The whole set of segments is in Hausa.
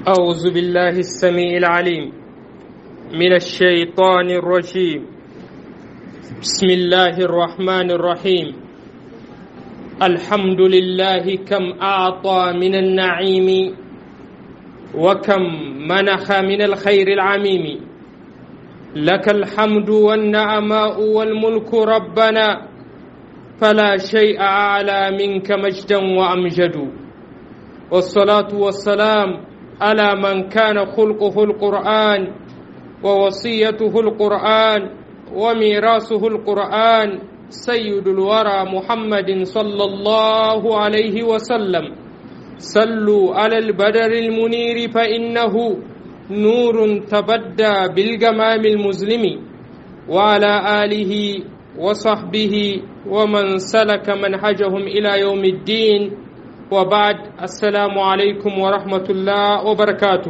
أعوذ بالله السميع العليم من الشيطان الرجيم بسم الله الرحمن الرحيم الحمد لله كم أعطى من النعيم وكم منح من الخير العميم لك الحمد والنعماء والملك ربنا فلا شيء أعلى منك مجدا وأمجد والصلاة والسلام على من كان خلقه القرآن ووصيته القرآن وميراثه القرآن سيد الورى محمد صلى الله عليه وسلم صلوا على البدر المنير فإنه نور تبدى بالجمام المظلم وعلى آله وصحبه ومن سلك منهجهم إلى يوم الدين وبعد السلام alaikum wa rahmatullah wa barakatu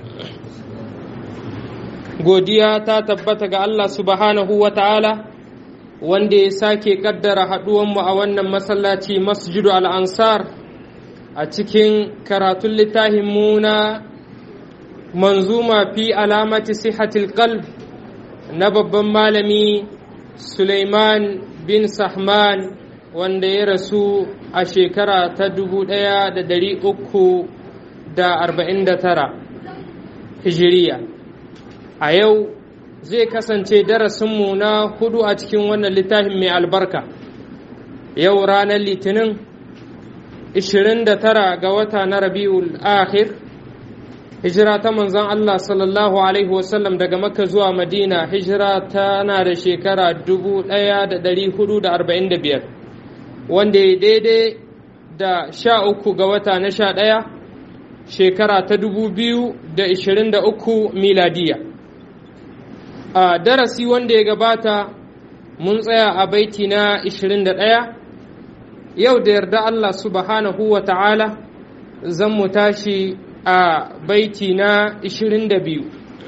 godiya ta tabbata ga Allah subhanahu wa ta'ala wanda ya sake kaddara haɗuwanmu a wannan masallaci masjidu al'ansar a cikin karatun littafin muna manzuma fi alamati sihatil qalb na babban malami Suleiman bin Sahman wanda ya rasu a shekara ta dubu ɗaya da dari uku da arba'in da tara hijiriya a yau zai kasance darasinmu na hudu a cikin wannan littafin mai albarka yau ranar litinin 29 ga wata na rabi'ul akhir hijira ta manzon Allah sallallahu alaihi wasallam daga makka zuwa madina hijira tana da shekara 1445 wanda ya daidai da sha uku ga wata na sha ɗaya shekara ta dubu biyu da ishirin da uku miladiya a darasi wanda ya gabata mun tsaya a baiti na ishirin da ɗaya yau da yarda Allah subhanahu wa ta'ala zan mu tashi a baiti na ishirin da biyu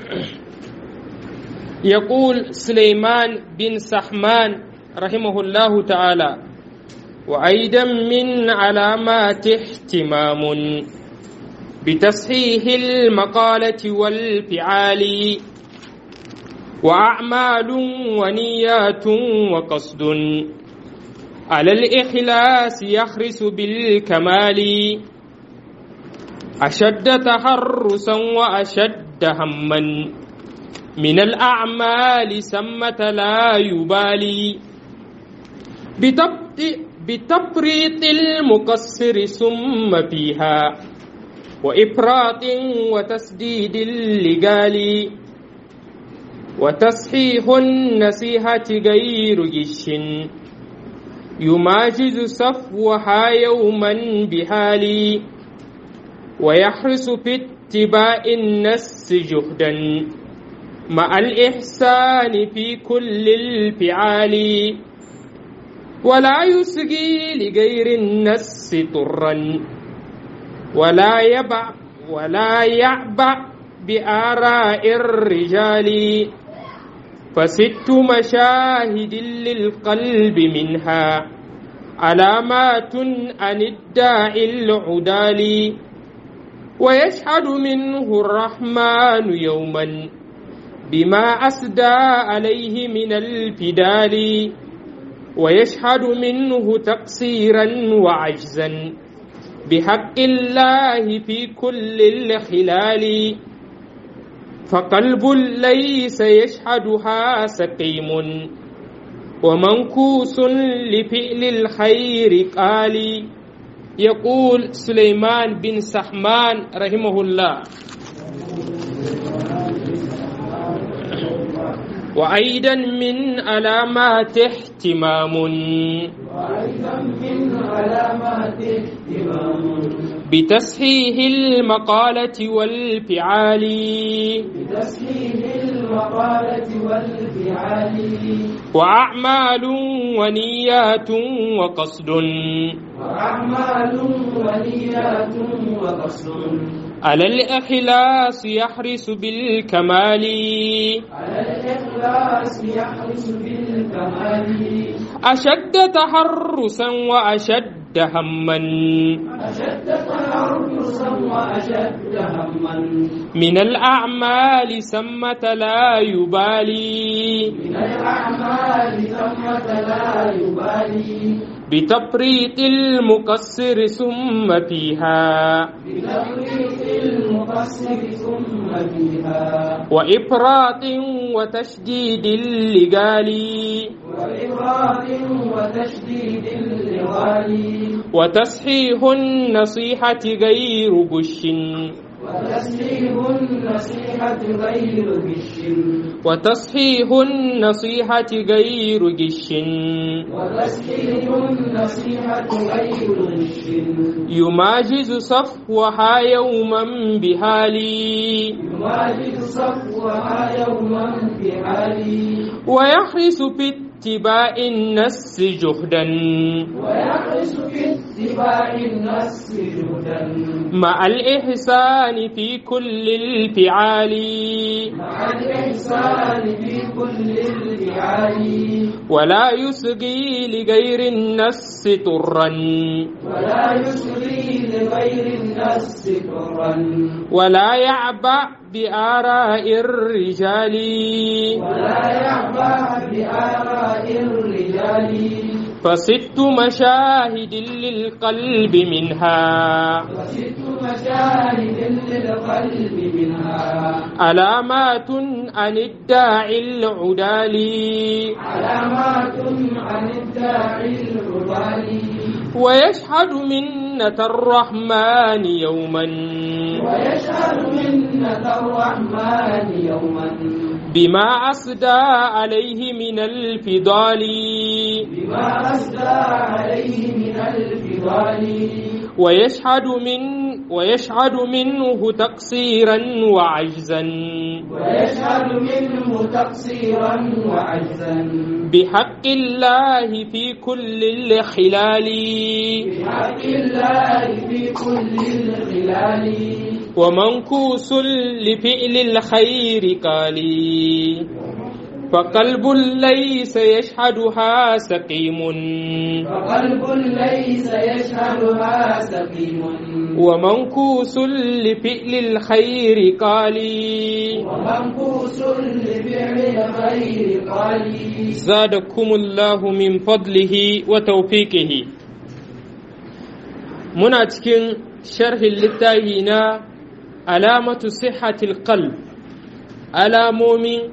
يقول سليمان بن سحمان رحمه الله تعالى وأيضا من علامات اهتمام بتصحيح المقالة والفعال وأعمال ونيات وقصد على الإخلاص يخرس بالكمال أشد تحرسا وأشد هما من الأعمال سمة لا يبالي بتبطئ بتفريط المقصر ثم فيها وإفراط وتسديد اللقال وتصحيح النصيحة غير جش يماجز صفوها يوما بحال ويحرص في اتباع النس جهدا مع الإحسان في كل الفعال ولا يسقي لغير النس طرا ولا يبع ولا يعبع بآراء الرجال فست مشاهد للقلب منها علامات عن الداعي العدال ويشهد منه الرحمن يوما بما أسدى عليه من الفدال ويشهد منه تقصيرا وعجزا بحق الله في كل الخلال فقلب ليس يشهدها سقيم ومنكوس لفعل الخير قال يقول سليمان بن سحمان رحمه الله وأيضا من علامات اهتمام وأيضا من علامات اهتمام بتصحيح المقالة والفعال بتصحيح المقالة والفعال وأعمال ونيات وقصد وأعمال ونيات وقصد على الإخلاص يحرص بالكمال على الإخلاص يحرص بالكمال أشد تحرسا وأشد هما أشد تحرصا وأشد أشد هما من الأعمال ثمة لا يبالي من الأعمال ثمة لا يبالي بتفريط المقصر ثم فيها بتفريط المقصر ثم فيها وإفراط وتشديد اللقال وإفراط وتشديد اللغال وتصحيح النصيحة غير غش وتسليم النصيحة غير غش وتصحيح النصيحة غير غش وتسليم النصيحة غير غش يماجز صفوها يوما بحالي يواجد صفوها يوما بحالي ويحرص في اتباع النص جهدا ويحرص في اتباع النص جهدا مع الإحسان في كل الفعال مع الإحسان في كل الفعال ولا يصغي لغير النص طرا ولا يسري لغير النص طرا ولا يعبأ بآراء الرجال ولا يعبأ بآراء الرجال فست مشاهد للقلب منها وست مشاهد للقلب منها علامات عن الداعي العدالي علامات عن الداعي العبالي ويشهد منة الرحمن يوما ويشهد منة الرحمن يوما بما أسدى عليه من الفضال بما أسدى عليه من الفضال ويشهد من ويشهد منه تقصيرا وعجزا ويشهد منه تقصيرا وعجزا بحق الله في كل الخلال بحق الله في كل الخلال ومنكوس لفعل الخير قالي فقلب ليس يشهدها سقيم فقلب ليس يشهدها سقيم ومنكوس لفعل الخير قالي ومنكوس لفعل الخير قالي زادكم الله من فضله وتوفيقه muna cikin sharhin littafi na alamatu sihhatil qalb alamomi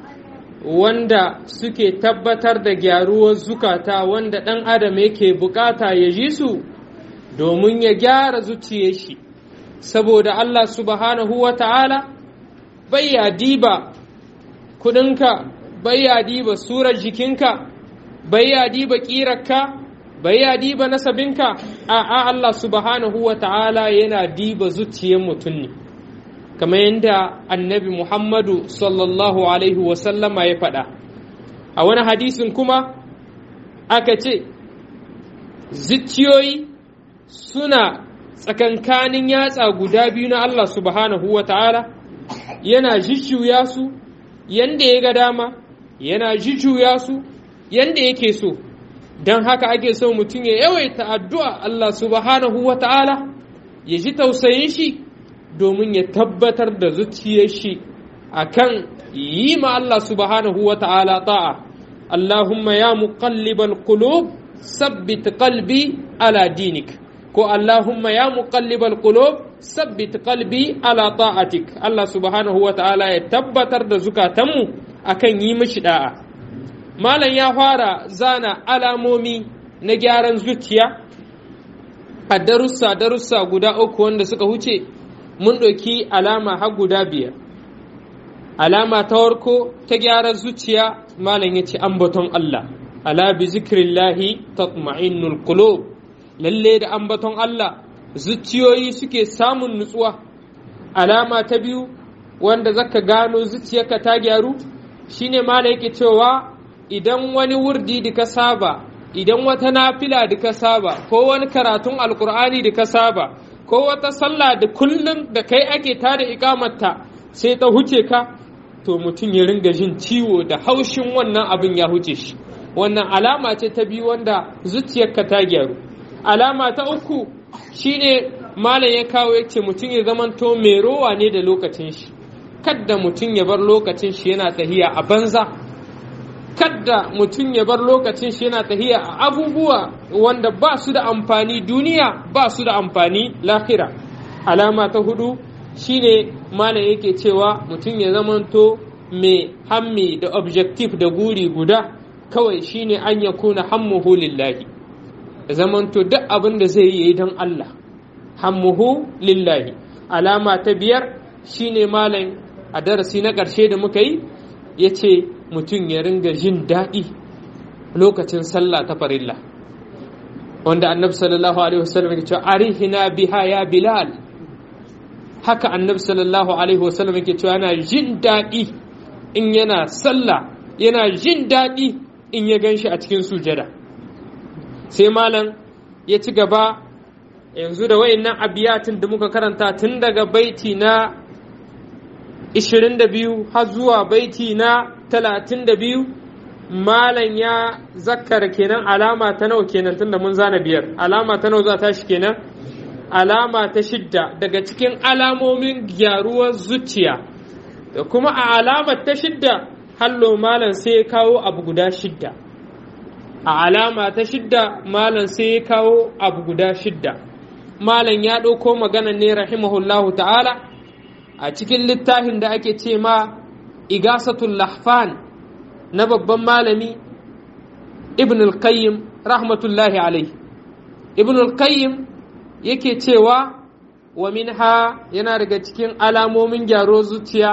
wanda suke tabbatar da gyaruwar zukata wanda ɗan adam yake bukata ya ji su domin ya gyara zuciyar shi saboda Allah subhanahu wa ta'ala bai ya diba kudinka bai ya diba surar jikinka bai ya diba ƙirarka bai ya diba nasabinka a Allah subhanahu wa ta'ala yana diba zuciyar mutum ne kamar yadda annabi Muhammadu sallallahu alaihi wasallama ya faɗa a wani hadisin kuma aka ce zuciyoyi suna tsakankanin yatsa guda biyu na Allah subhanahu wa ta'ala yana jujjuya su yanda ya ga dama yana jujjuya su yanda yake so don haka ake so mutum ya yawaita addu'a Allah subhanahu wa ta'ala ya ji tausayin shi domin ya tabbatar da zuciyar shi a kan yi ma Allah subhanahu wa ta'ala ta'a Allahumma ya muqallibal qulub sabbit qalbi ala dinik ko Allahumma ya muqallibal qulub sabbit qalbi ala ta'atik Allah subhanahu wa ta'ala ya tabbatar da zukatanmu akan yi mishi da'a malam ya fara zana alamomi na gyaran zuciya a darussa darussa guda uku wanda suka huce mun ɗauki alama har guda biyar alama ta warko ta gyaran zuciya malam ya ce ambaton Allah ala bi zikrillahi tatma'innul qulub lalle da ambaton Allah zuciyoyi suke samun nutsuwa alama ta biyu wanda zaka gano zuciyarka ta gyaru shine malam yake cewa idan wani wurdi da ka saba idan wata nafila da ka saba ko wani karatun alkur'ani da ka saba ko wata sallah da kullum da kai ake tada ikamarta sai ta huce ka to mutum ya ringa jin ciwo da haushin wannan abin ya huce shi wannan alama ce ta biyu wanda zuciyarka ta gyaru alama ta uku shine malam ya kawo ya ce mutum ya zamanto mai rowa ne da lokacin shi kadda mutum ya bar lokacin shi yana tahiya a banza kadda mutum ya bar lokacin shi yana tahiya a abubuwa wanda ba su da amfani duniya ba su da amfani lahira alama ta hudu shine malam yake cewa mutum ya zamanto mai hammi da objective da guri guda kawai shine an ya kuna hammuhu lillahi zamanto duk abin da zai yi don Allah hammuhu lillahi alama ta biyar shine malam a darasi na ƙarshe da muka yi ya ce mutum ya ringa jin daɗi lokacin sallah ta farilla wanda annabi sallallahu alaihi wasallam ya ce arihina biha ya bilal haka annabi sallallahu alaihi wasallam yake cewa yana jin daɗi in yana sallah yana jin daɗi in ya gan shi a cikin sujada sai malam ya ci gaba yanzu da wayannan abiyatin da muka karanta tun daga baiti na 22 har zuwa baiti na 32 malam ya zakkara kenan alama ta nawa kenan tunda mun zana biyar alama ta nawa za ta shi kenan alama ta shidda daga cikin alamomin gyaruwar zuciya da kuma a alamar ta shidda hallo malam sai ya kawo abu guda shidda a alama ta shidda malam sai ya kawo abu guda shidda malam ya ɗauko magana ne rahimahullahu ta'ala a cikin littafin da ake ce ma igasatul lahfan na babban malami ibn al-qayyim rahmatullahi alaihi ibn al-qayyim yake cewa wa minha yana daga cikin alamomin gyaro zuciya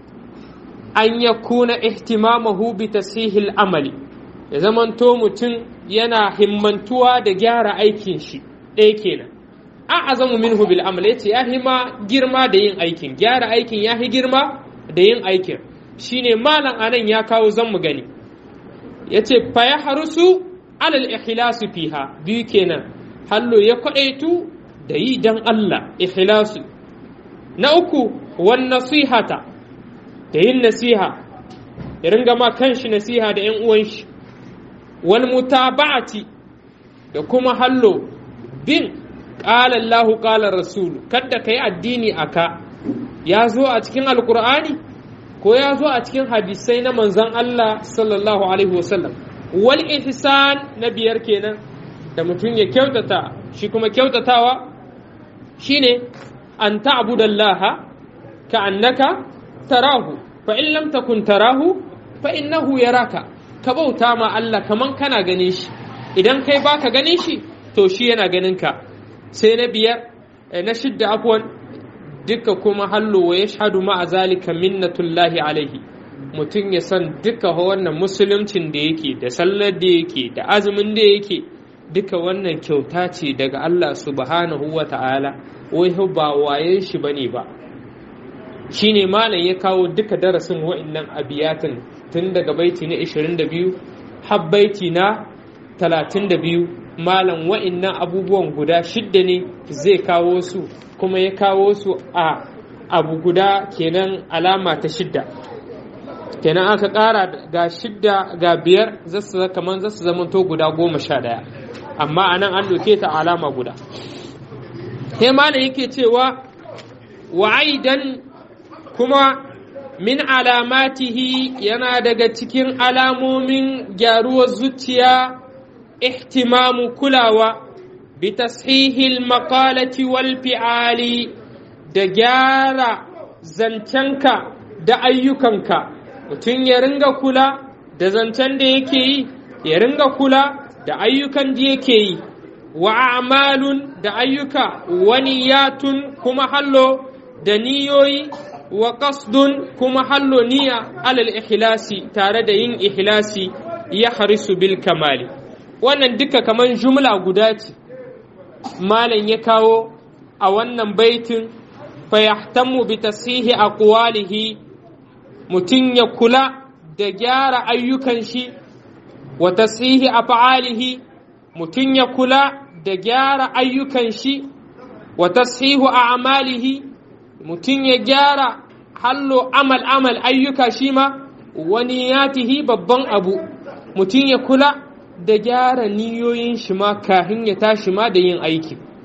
an ya kuna ihtimamahu bi tasihil amali ya zamanto mutum yana himmantuwa da gyara aikin shi ɗaya kenan an azamu minhu bil amal yace ya hima girma da yin aikin gyara aikin ya hi girma da yin aikin shine malam anan ya kawo zan mu gani yace fa ya harusu alal ikhlasu fiha biyu kenan hallo ya kwadaitu da yi dan Allah ikhlasu na uku wan nasihata da yin nasiha ya ringa ma kanshi nasiha da yan uwan shi wal mutaba'ati da kuma hallo bin qala Allahu qala Rasul kada kai addini aka ya zo a cikin alkur'ani ko ya zo a cikin hadisai na manzon Allah sallallahu alaihi wasallam wal ihsan na biyar kenan da mutum ya kyautata shi kuma kyautatawa shine an ta'budallaha ka annaka tarahu fa in lam takun tarahu fa innahu yaraka ka bauta ma Allah kaman kana ganin shi idan kai baka ganin shi to shi yana ganin ka sai na biyar na shidda afwan duka kuma hallo wa yashhadu ma zalika minnatullahi alaihi mutum ya san duka wannan musuluncin da yake da sallar da yake da azumin da yake duka wannan kyauta ce daga Allah subhanahu wa ta'ala wai ba wayen shi bane ba shine malam ya kawo duka darasin wa'annan abiyatin tun daga baiti na 22 har baiti na 32 malam wa'annan abubuwan guda shidda ne zai kawo su kuma ya kawo su a abu guda kenan alama ta shidda kenan aka ƙara ga shidda ga biyar zasu kamar zasu zamanto guda goma sha ɗaya amma a nan an ɗauke ta alama guda sai malam yake cewa wa aidan kuma min alamatihi yana daga cikin alamomin gyaruwar zuciya ihtimamu kulawa bi tashihil maqalati wal fi'ali da gyara zancenka da ayyukanka mutum ya ringa kula da zancen da yake yi ya ringa kula da ayyukan da yake yi wa a'malun da ayyuka wani yatun kuma hallo da niyoyi wa qasdun kuma hallo niyya alal ikhlasi tare da yin ikhlasi ya harisu bil kamali wannan duka kaman jumla guda ce malam ya kawo a wannan baitin fa yahtammu bi tasihi aqwalihi mutum ya kula da gyara ayyukan shi wa tasihi af'alihi mutum ya kula da gyara ayyukan shi wa tasihu a'malihi mutum ya gyara hallo amal amal ayyuka shi ma wani yatihi babban abu mutum ya kula da gyara niyoyin shi ma kahin ya tashi ma da yin aiki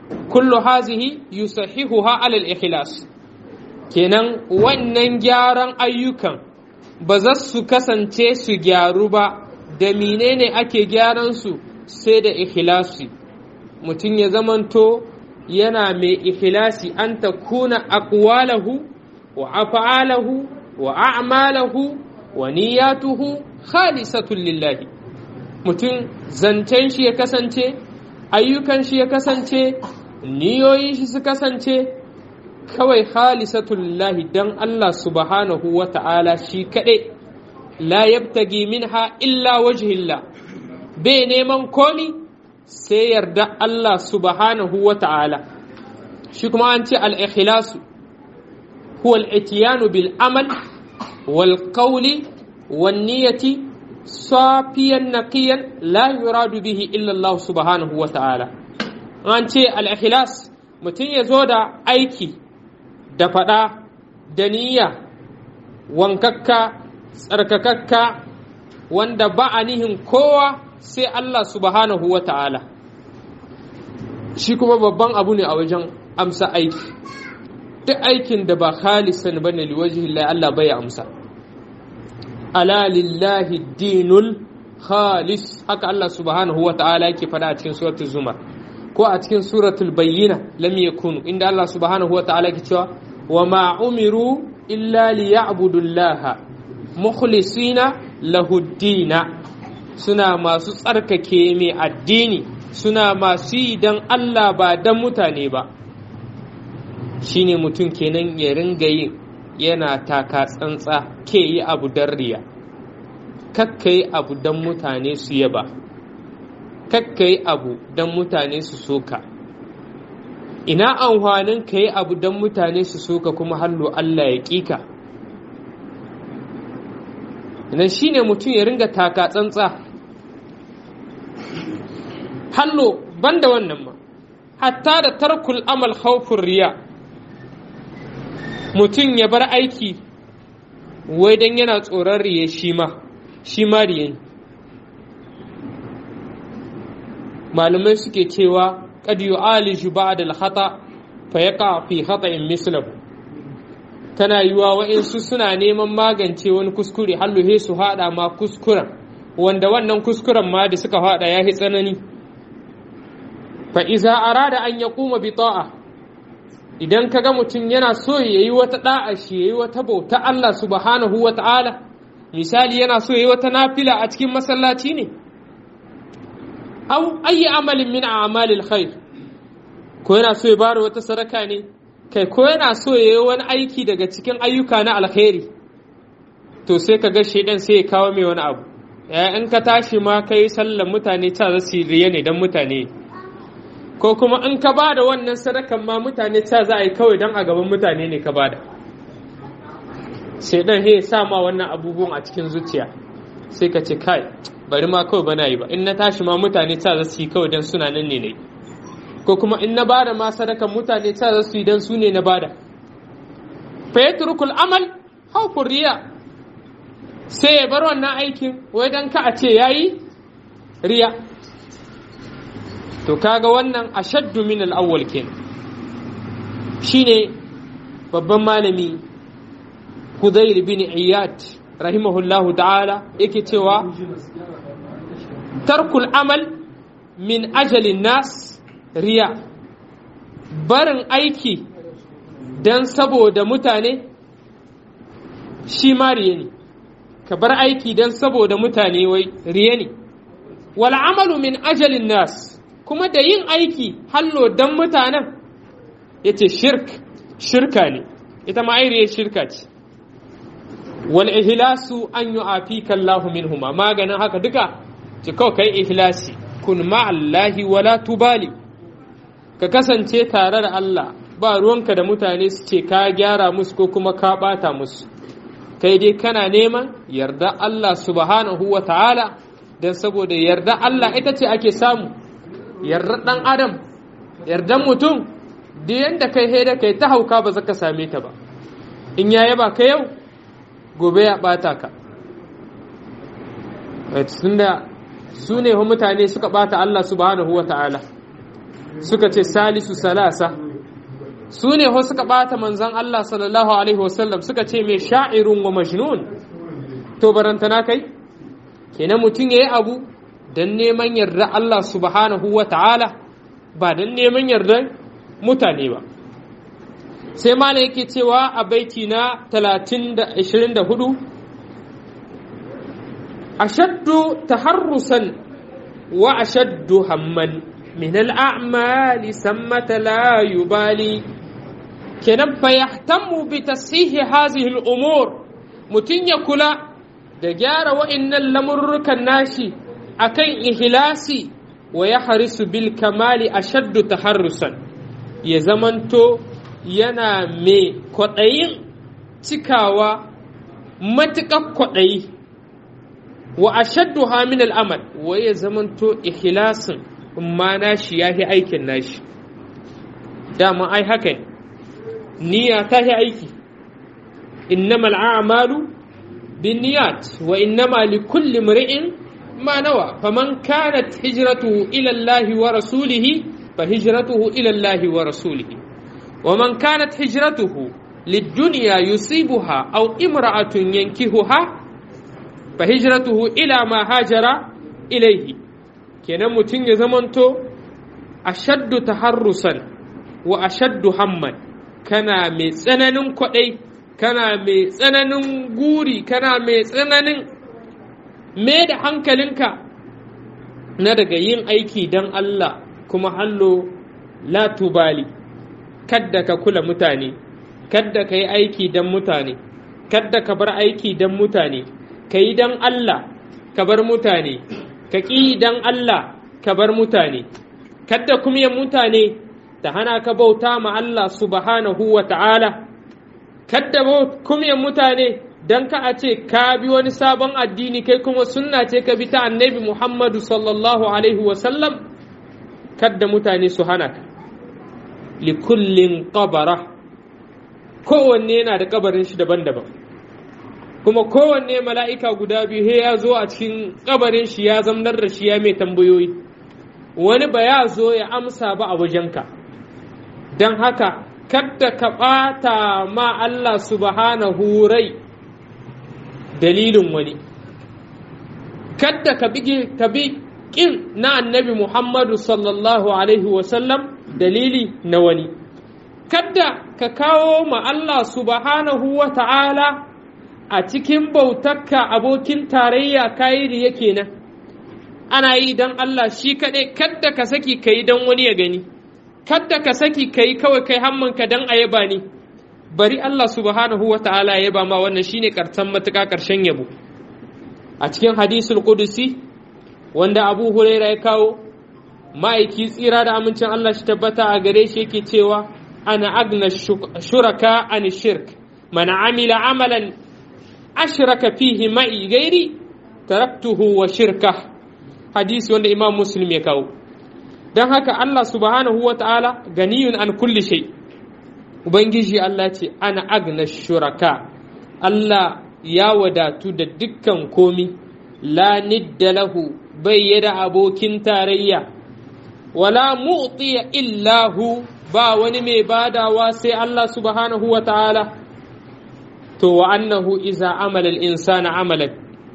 kullu hazihi yusahihuha alal ikhlas kenan wannan gyaran ayyukan ba za su kasance su gyaru ba da menene ake gyaran su sai da ikhlasi mutum ya zamanto yana mai ikhlasi an ta kuna aqwalahu wa af'alahu wa a'malahu wa niyyatuhu khalisatun lillahi mutum zancen shi ya kasance ayyukan shi ya kasance niyoyin shi su kasance kawai khalisatun lillahi dan Allah subhanahu wa ta'ala shi kaɗai la yabtagi minha illa wajhillah bai neman komi sai yarda Allah subhanahu wa ta'ala shi kuma an ce al-ikhlasu huwa al-itiyanu bil amal wal qawli wan niyyati safiyan naqiyan la yuradu bihi illa Allah subhanahu wa ta'ala an ce al-ikhlas mutum ya zo da aiki da faɗa da niyya wankakka tsarkakakka wanda ba a nihin kowa sai Allah subhanahu wa ta'ala shi kuma babban abu ne a wajen amsa aiki duk aikin da ba khalisan ba ne liwajihi Allah bai amsa ala lillahi dinul khalis haka Allah subhanahu wa ta'ala yake faɗa a cikin suratul zumar ko a cikin suratul bayyina lam yakunu inda Allah subhanahu wa ta'ala yake cewa wa ma umiru illa liya'budullaha mukhlisina lahu dina suna masu tsarkake mai addini suna masu yi don Allah ba don mutane ba shine mutum kenan ya ringa yin yana taka tsantsa ke yi abu don riya kakka yi abu don mutane su yaba kakka yi abu don mutane su soka ina amfanin ka yi abu don mutane su soka kuma hallo Allah ya ƙika nan shine mutum ya ringa taka tsantsa hallo banda wannan ma hatta da tarkul amal khawfur riya mutum ya bar aiki wai dan yana tsoron riye shi ma shi ma riye malamai suke cewa qad yu'aliju ba'da al-khata fa yaqa fi khata'in mislahu tana yiwa wa'insu suna neman magance wani kuskure halluhe su haɗa ma kuskuren wanda wannan kuskuren ma da suka haɗa ya yi tsanani fa iza arada an ya kuma bi ta'a idan kaga mutum yana so ya yi wata da'a shi ya yi wata bauta Allah subhanahu wa ta'ala misali yana so ya yi wata nafila a cikin masallaci ne au ayi amalin min a'malil khair ko yana so ya bada wata sadaka ne kai ko yana so ya yi wani aiki daga cikin ayyuka na alkhairi to sai ka ga shaidan sai ya kawo mai wani abu in ka tashi ma ka yi sallan mutane ta za su riya ne don mutane ko kuma in ka ba da wannan sadakan ma mutane ta za a yi kawai don a gaban mutane ne ka ba da shaidan ya sa ma wannan abubuwan a cikin zuciya sai ka ce kai bari ma kawai bana yi ba in na tashi ma mutane ta za su yi kawai don suna nan ne ne ko kuma in na bada ma sadakan mutane ta za su yi don su ne na bada fa yatrukul amal hawfur riya sai ya bar wannan aikin wai dan ka a ce yayi riya to kaga wannan ashaddu min al-awwal kenan shine babban malami Hudayr bin Iyad rahimahullahu ta'ala yake cewa tarkul amal min ajalin nas riya barin aiki don saboda mutane shi ma riya ne ka bar aiki don saboda mutane wai riya ne wal amalu min ajalin nas kuma da yin aiki hallo don mutanen ya ce shirk shirka ne ita ma airiyar shirka ce wal ihlasu an yi afika Allahu minhuma maganin haka duka ci kawai kai ihlasi kun ma'allahi wala tubali ka kasance tare da Allah ba ruwanka da mutane su ce ka gyara musu ko kuma ka ɓata musu kai dai kana neman yarda Allah subhanahu wa ta'ala don saboda yarda Allah ita ce ake samu yarda ɗan adam yardan mutum da yadda kai haida kai ta hauka ba zaka same ta ba in ya yaba ka yau gobe ya ɓata ka tunda su ne mutane suka ɓata Allah subhanahu wa ta'ala suka ce salisu salasa su ne ho suka bata manzon Allah sallallahu alaihi wasallam suka ce mai sha'irun wa majnun to barantana kai kenan mutum yayi abu dan neman yarda Allah subhanahu wa ta'ala ba dan neman yarda mutane ba sai mala yake cewa a baiti na 24 ashaddu taharrusan wa ashaddu hamman min al'amali sammata la yubali kenan fa yahtammu bi tasihi hazihi al'umur mutum ya kula da gyara wa'innan lamurrukan nashi akan ihlasi wa ya harisu bil kamali ashaddu taharrusan ya zamanto yana mai kwaɗayin cikawa matuƙar kwaɗayi wa ashaddu hamin al'amal wa ya zamanto ikhlasin ma nashi ya fi aikin nashi dama ai haka niyya ta fi aiki innama al'amalu bin niyat wa innama li kulli mri'in ma nawa faman kanat hijratuhu ila Allah wa rasulihi fa hijratuhu ila Allah wa rasulihi ومن كانت هجرته للدنيا يصيبها أو امرأة ينكهها فهجرته إلى ما هاجر إليه kenan mutum ya zamanto ashaddu taharrusan wa ashaddu hamman kana mai tsananin kwaɗai kana mai tsananin guri kana mai tsananin me da hankalinka na daga yin aiki don Allah kuma hallo la tubali kadda ka kula mutane kadda ka yi aiki don mutane kadda ka bar aiki don mutane ka yi don Allah ka bar mutane ka ƙi don Allah ka bar mutane kadda kuma yin mutane ta hana ka bauta ma Allah subhanahu wa ta'ala kadda kuma yin mutane don ka a ce ka bi wani sabon addini kai kuma sunna ce ka bi ta annabi Muhammadu sallallahu alaihi wasallam kadda mutane su hana ka likullin qabara kowanne yana da kabarin shi daban-daban kuma kowanne mala'ika guda biyu he ya zo a cikin kabarin shi ya zamnar da shi ya mai tambayoyi wani ba ya zo ya amsa ba a wajenka don haka kadda ka ɓata ma Allah subhanahu rai dalilin wani kadda ka bi ƙin na annabi Muhammadu sallallahu alaihi wasallam dalili na wani kadda ka kawo ma Allah subhanahu wa ta'ala a cikin bautarka abokin tarayya kayi riya kenan ana yi don Allah shi kaɗai kadda ka saki ka yi don wani ya gani kadda ka saki ka yi kawai kai hammanka don a yaba ni bari Allah subhanahu wa ta'ala ya yaba ma wannan shine karshen matuƙa ƙarshen yabo a cikin hadisul qudusi wanda Abu Huraira ya kawo ma'aiki tsira da amincin Allah shi tabbata a gare shi yake cewa ana agna shuraka an shirk man amila amalan ashraka fihi ma'i gairi taraktuhu wa shirka hadisi wanda imam muslim ya kawo don haka Allah subhanahu wa ta'ala ganiyun an kulli shay ubangiji Allah ce ana agna shuraka Allah ya wadatu da dukkan komi la nidda lahu bai yada abokin tarayya wala mu'tiya illahu ba wani mai badawa sai Allah subhanahu wa ta'ala to wa annahu iza amala al-insana amalan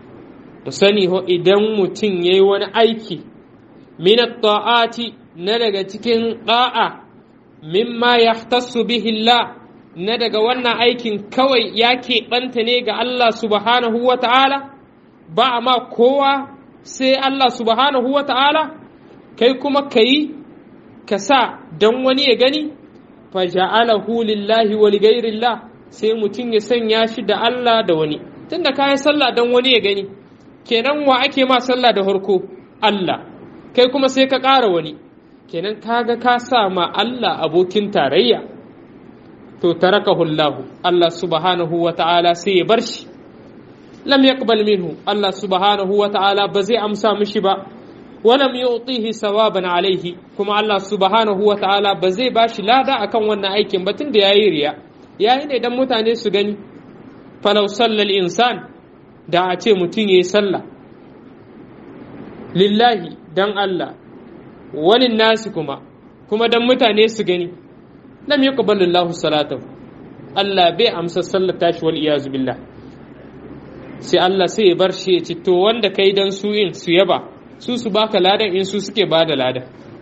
to sani ho idan mutum yayi wani aiki min at-ta'ati na daga cikin da'a mimma yahtassu bihi Allah na daga wannan aikin kawai ya keɓanta ne ga Allah subhanahu wa ta'ala ba ma kowa sai Allah subhanahu wa ta'ala kai kuma ka yi ka sa don wani ya gani fa ja'alahu lillahi wa ligairillah sai mutum ya sanya shi da Allah da wani tunda ka yi sallah don wani ya gani kenan wa ake ma sallah da harko Allah kai kuma sai ka ƙara wani kenan kaga ka sa ma Allah abokin tarayya to tarakahu Allah Allah subhanahu wa ta'ala sai ya bar shi lam yaqbal minhu Allah subhanahu wa ta'ala ba zai amsa mishi ba walam yu'tihi sawaban alaihi kuma Allah subhanahu wa ta'ala ba zai bashi lada akan wannan aikin ba tunda yayi riya yayi ne dan mutane su gani falau sallal insan da a ce mutum yayi sallah lillahi dan Allah wani nasi kuma kuma dan mutane su gani lam yaqbalu Allahu salatahu Allah bai amsa sallar tashi wal iyazu billah sai Allah sai ya bar shi ya ci to wanda kai dan su in su yaba su su baka ladan in su suke bada ladan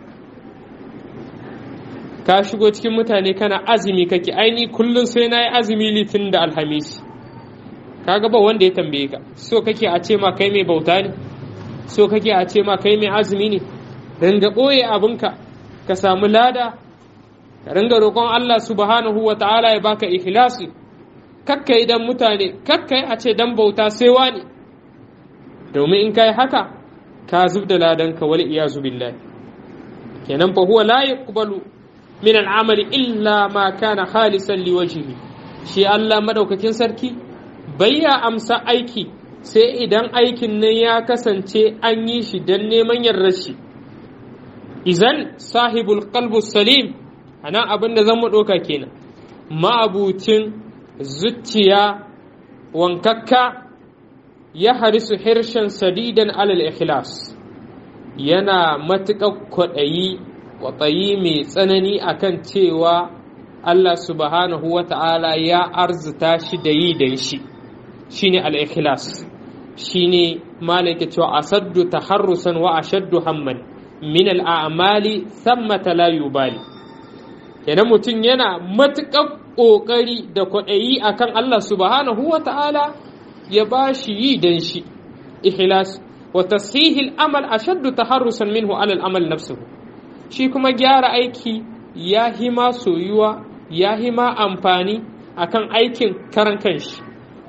ka shigo cikin mutane kana azumi kake aini kullum sai na yi azumi litin da alhamis kaga ba wanda ya tambaye ka so kake a ce ma kai mai bauta ne so kake a ce ma kai mai azumi ne ringa ɓoye abinka ka samu lada ka ringa roƙon Allah subhanahu wa ta'ala ya baka ikhlasi kakka idan mutane kakka a ce dan bauta sai wani domin in kai haka ka zub da ladanka wal iyazu billahi kenan fa huwa la yaqbalu min al'amali illa ma kana khalisan liwajihi shi Allah madaukakin sarki bayya amsa aiki sai idan aikin nan ya kasance an yi shi don neman yarda shi izan sahibul qalbu salim ana abin da zan mu ɗauka kenan ma'abucin zuciya wankakka ya harisu hirshen sadidan alal ikhlas yana matuƙar kwaɗayi kwaɗayi mai tsanani akan cewa Allah subhanahu wa ta'ala ya arzuta shi da yi da shi shine al-ikhlas shine malaka cewa asaddu taharrusan wa ashaddu hamman min al-a'mali thammata la yubali kenan mutum yana matuƙar ƙoƙari da kwaɗayi akan Allah subhanahu wa ta'ala ya ba shi yi dan shi ikhlas wa tasihil amal ashaddu taharrusan minhu ala al-amal nafsuhu shi kuma gyara aiki ya hima soyuwa ya hima amfani akan aikin karan kanshi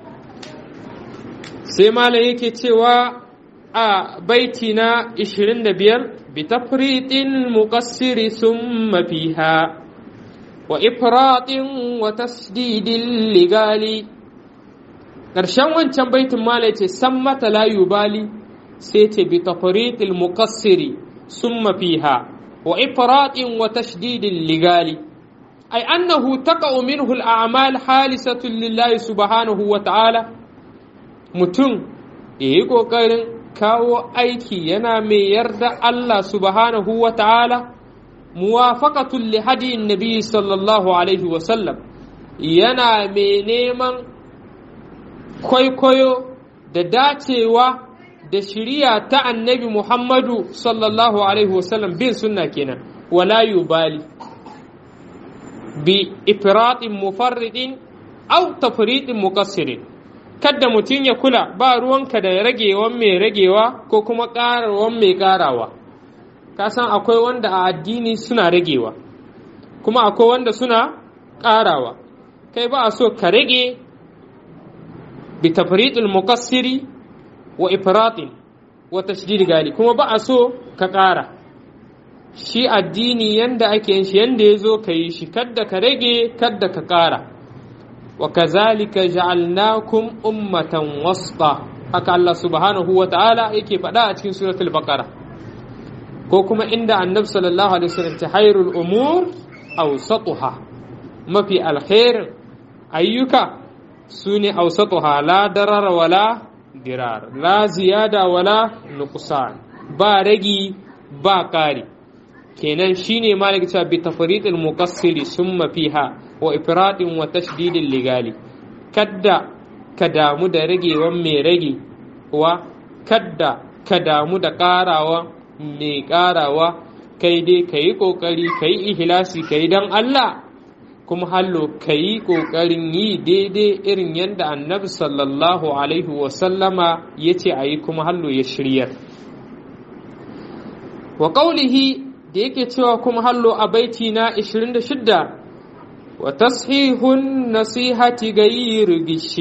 sai malam yake cewa a baiti na 25 bi tafritin muqassiri summa fiha wa ifratin wa tasdidin ligali ƙarshen wancan baitin malam ce san mata la yubali sai ce bi tafritil muqassiri summa fiha wa ifratin wa tasdidin ligali ay annahu taqa'u minhu al-a'mal halisatun lillahi subhanahu wa ta'ala mutum ya yi ƙoƙarin kawo aiki yana mai yarda Allah subhanahu wa ta'ala muwafaqatul li hadiyin nabi sallallahu alaihi wasallam yana mai neman kwaikwayo da dacewa da shiriya ta annabi Muhammadu sallallahu alaihi wasallam bin sunna kenan wala yubali bi ifratin mufarridin aw tafridin muqassirin kadda mutum ya kula ba ruwanka da ragewan mai ragewa ko kuma ƙarawan mai ƙarawa ka san akwai wanda a addini suna ragewa kuma akwai wanda suna ƙarawa kai ba a so ka rage bi tafriqil muqassiri wa ifratin wa tashdid gali kuma ba a so ka ƙara shi addini yanda ake yin shi yanda ya zo ka yi shi kadda ka rage kadda ka ƙara وكذلك جعلناكم أمة وسطا haka Allah subhanahu wa ta'ala yake faɗa a cikin suratul baqara ko kuma inda annabi sallallahu alaihi wasallam ta hayrul umur awsatuha mafi alkhairin ayyuka sune awsatuha la darara wala dirar la ziyada wala nuqsan ba ragi ba ƙari kenan shine malik ta bi tafridil muqassiri summa fiha wa ifradin wa tashdidin ligali kadda ka damu da ragewan mai rage wa kadda ka damu da ƙarawa mai ƙarawa kai dai ka yi ƙoƙari ka yi ihilasi ka yi don Allah kuma hallo ka yi ƙoƙarin yi daidai irin yadda annabi sallallahu alaihi wasallama ya ce a yi kuma hallo ya shiryar wa ƙaulihi da yake cewa kuma hallo a baiti na 26 وتصحيح النصيحة غير غش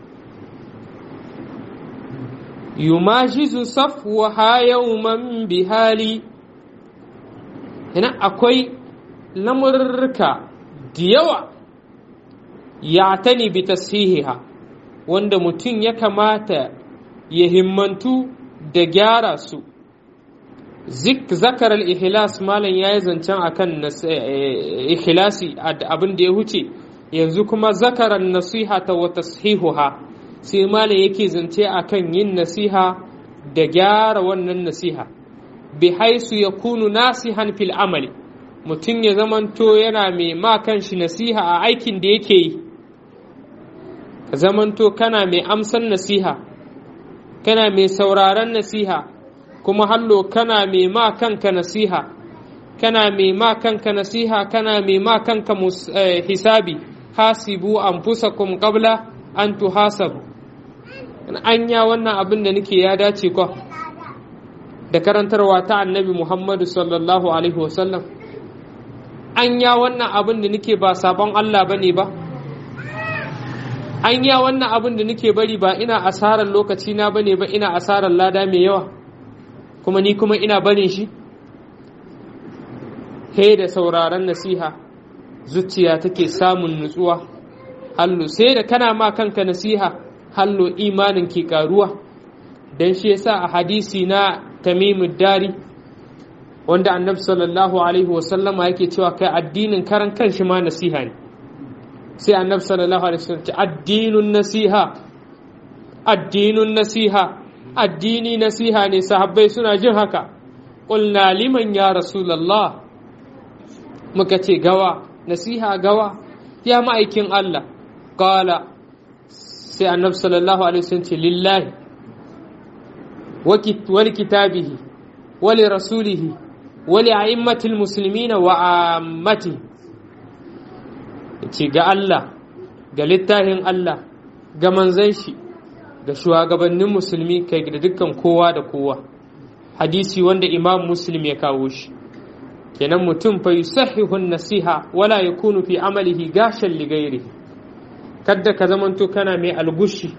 يماجز صفوها يوما بهالي هنا أكوي لمركا ديوا يعتني بتصحيحها wanda mutum ya kamata ya himmantu da gyara su zik zakar al-ihlas malam ya yi zancen akan ikhlasi abin da ya huce yanzu kuma zakaran nasiha ta wa tashihuha sai malam yake zance akan yin nasiha da gyara wannan nasiha bi haisu yakunu nasihan fil amali mutum ya zamanto yana mai ma kanshi nasiha a aikin da yake yi ka zamanto kana mai amsan nasiha kana mai sauraron nasiha kuma hallo kana mai ma kanka nasiha kana mai ma kanka nasiha kana mai ma kanka hisabi hasibu anfusakum qabla an tuhasabu anya wannan abin da nake ya dace ko da karantarwa ta annabi Muhammadu sallallahu alaihi wasallam anya wannan abin da nake ba sabon Allah bane ba anya wannan abin da nake bari ba ina asarar lokaci na bane ba ina asarar lada mai yawa kuma ni kuma ina barin shi he da sauraron nasiha zuciya take samun nutsuwa hallo sai da kana ma kanka nasiha hallo imanin ke karuwa dan shi yasa a hadisi na tamimud dari wanda annabi sallallahu alaihi wasallama yake cewa kai addinin karan kanshi ma nasiha ne sai annabi sallallahu alaihi wasallam ce addinun nasiha addinun nasiha addini nasiha ne sahabbai suna jin haka qulna liman ya rasulullah muka ce gawa nasiha gawa ya ma'aikin Allah qala sai annabi sallallahu alaihi wasallam ce lillahi wa kitabihi wa li rasulihi wa li a'immatil muslimina wa ammatihi ce ga Allah ga littafin Allah ga manzan shi ga shugabannin musulmi kai da dukkan kowa da kowa hadisi wanda imam muslim ya kawo shi kenan mutum fa yusahihun nasiha wala yakunu fi amalihi gashan li ghairi kadda ka zamanto kana mai algushi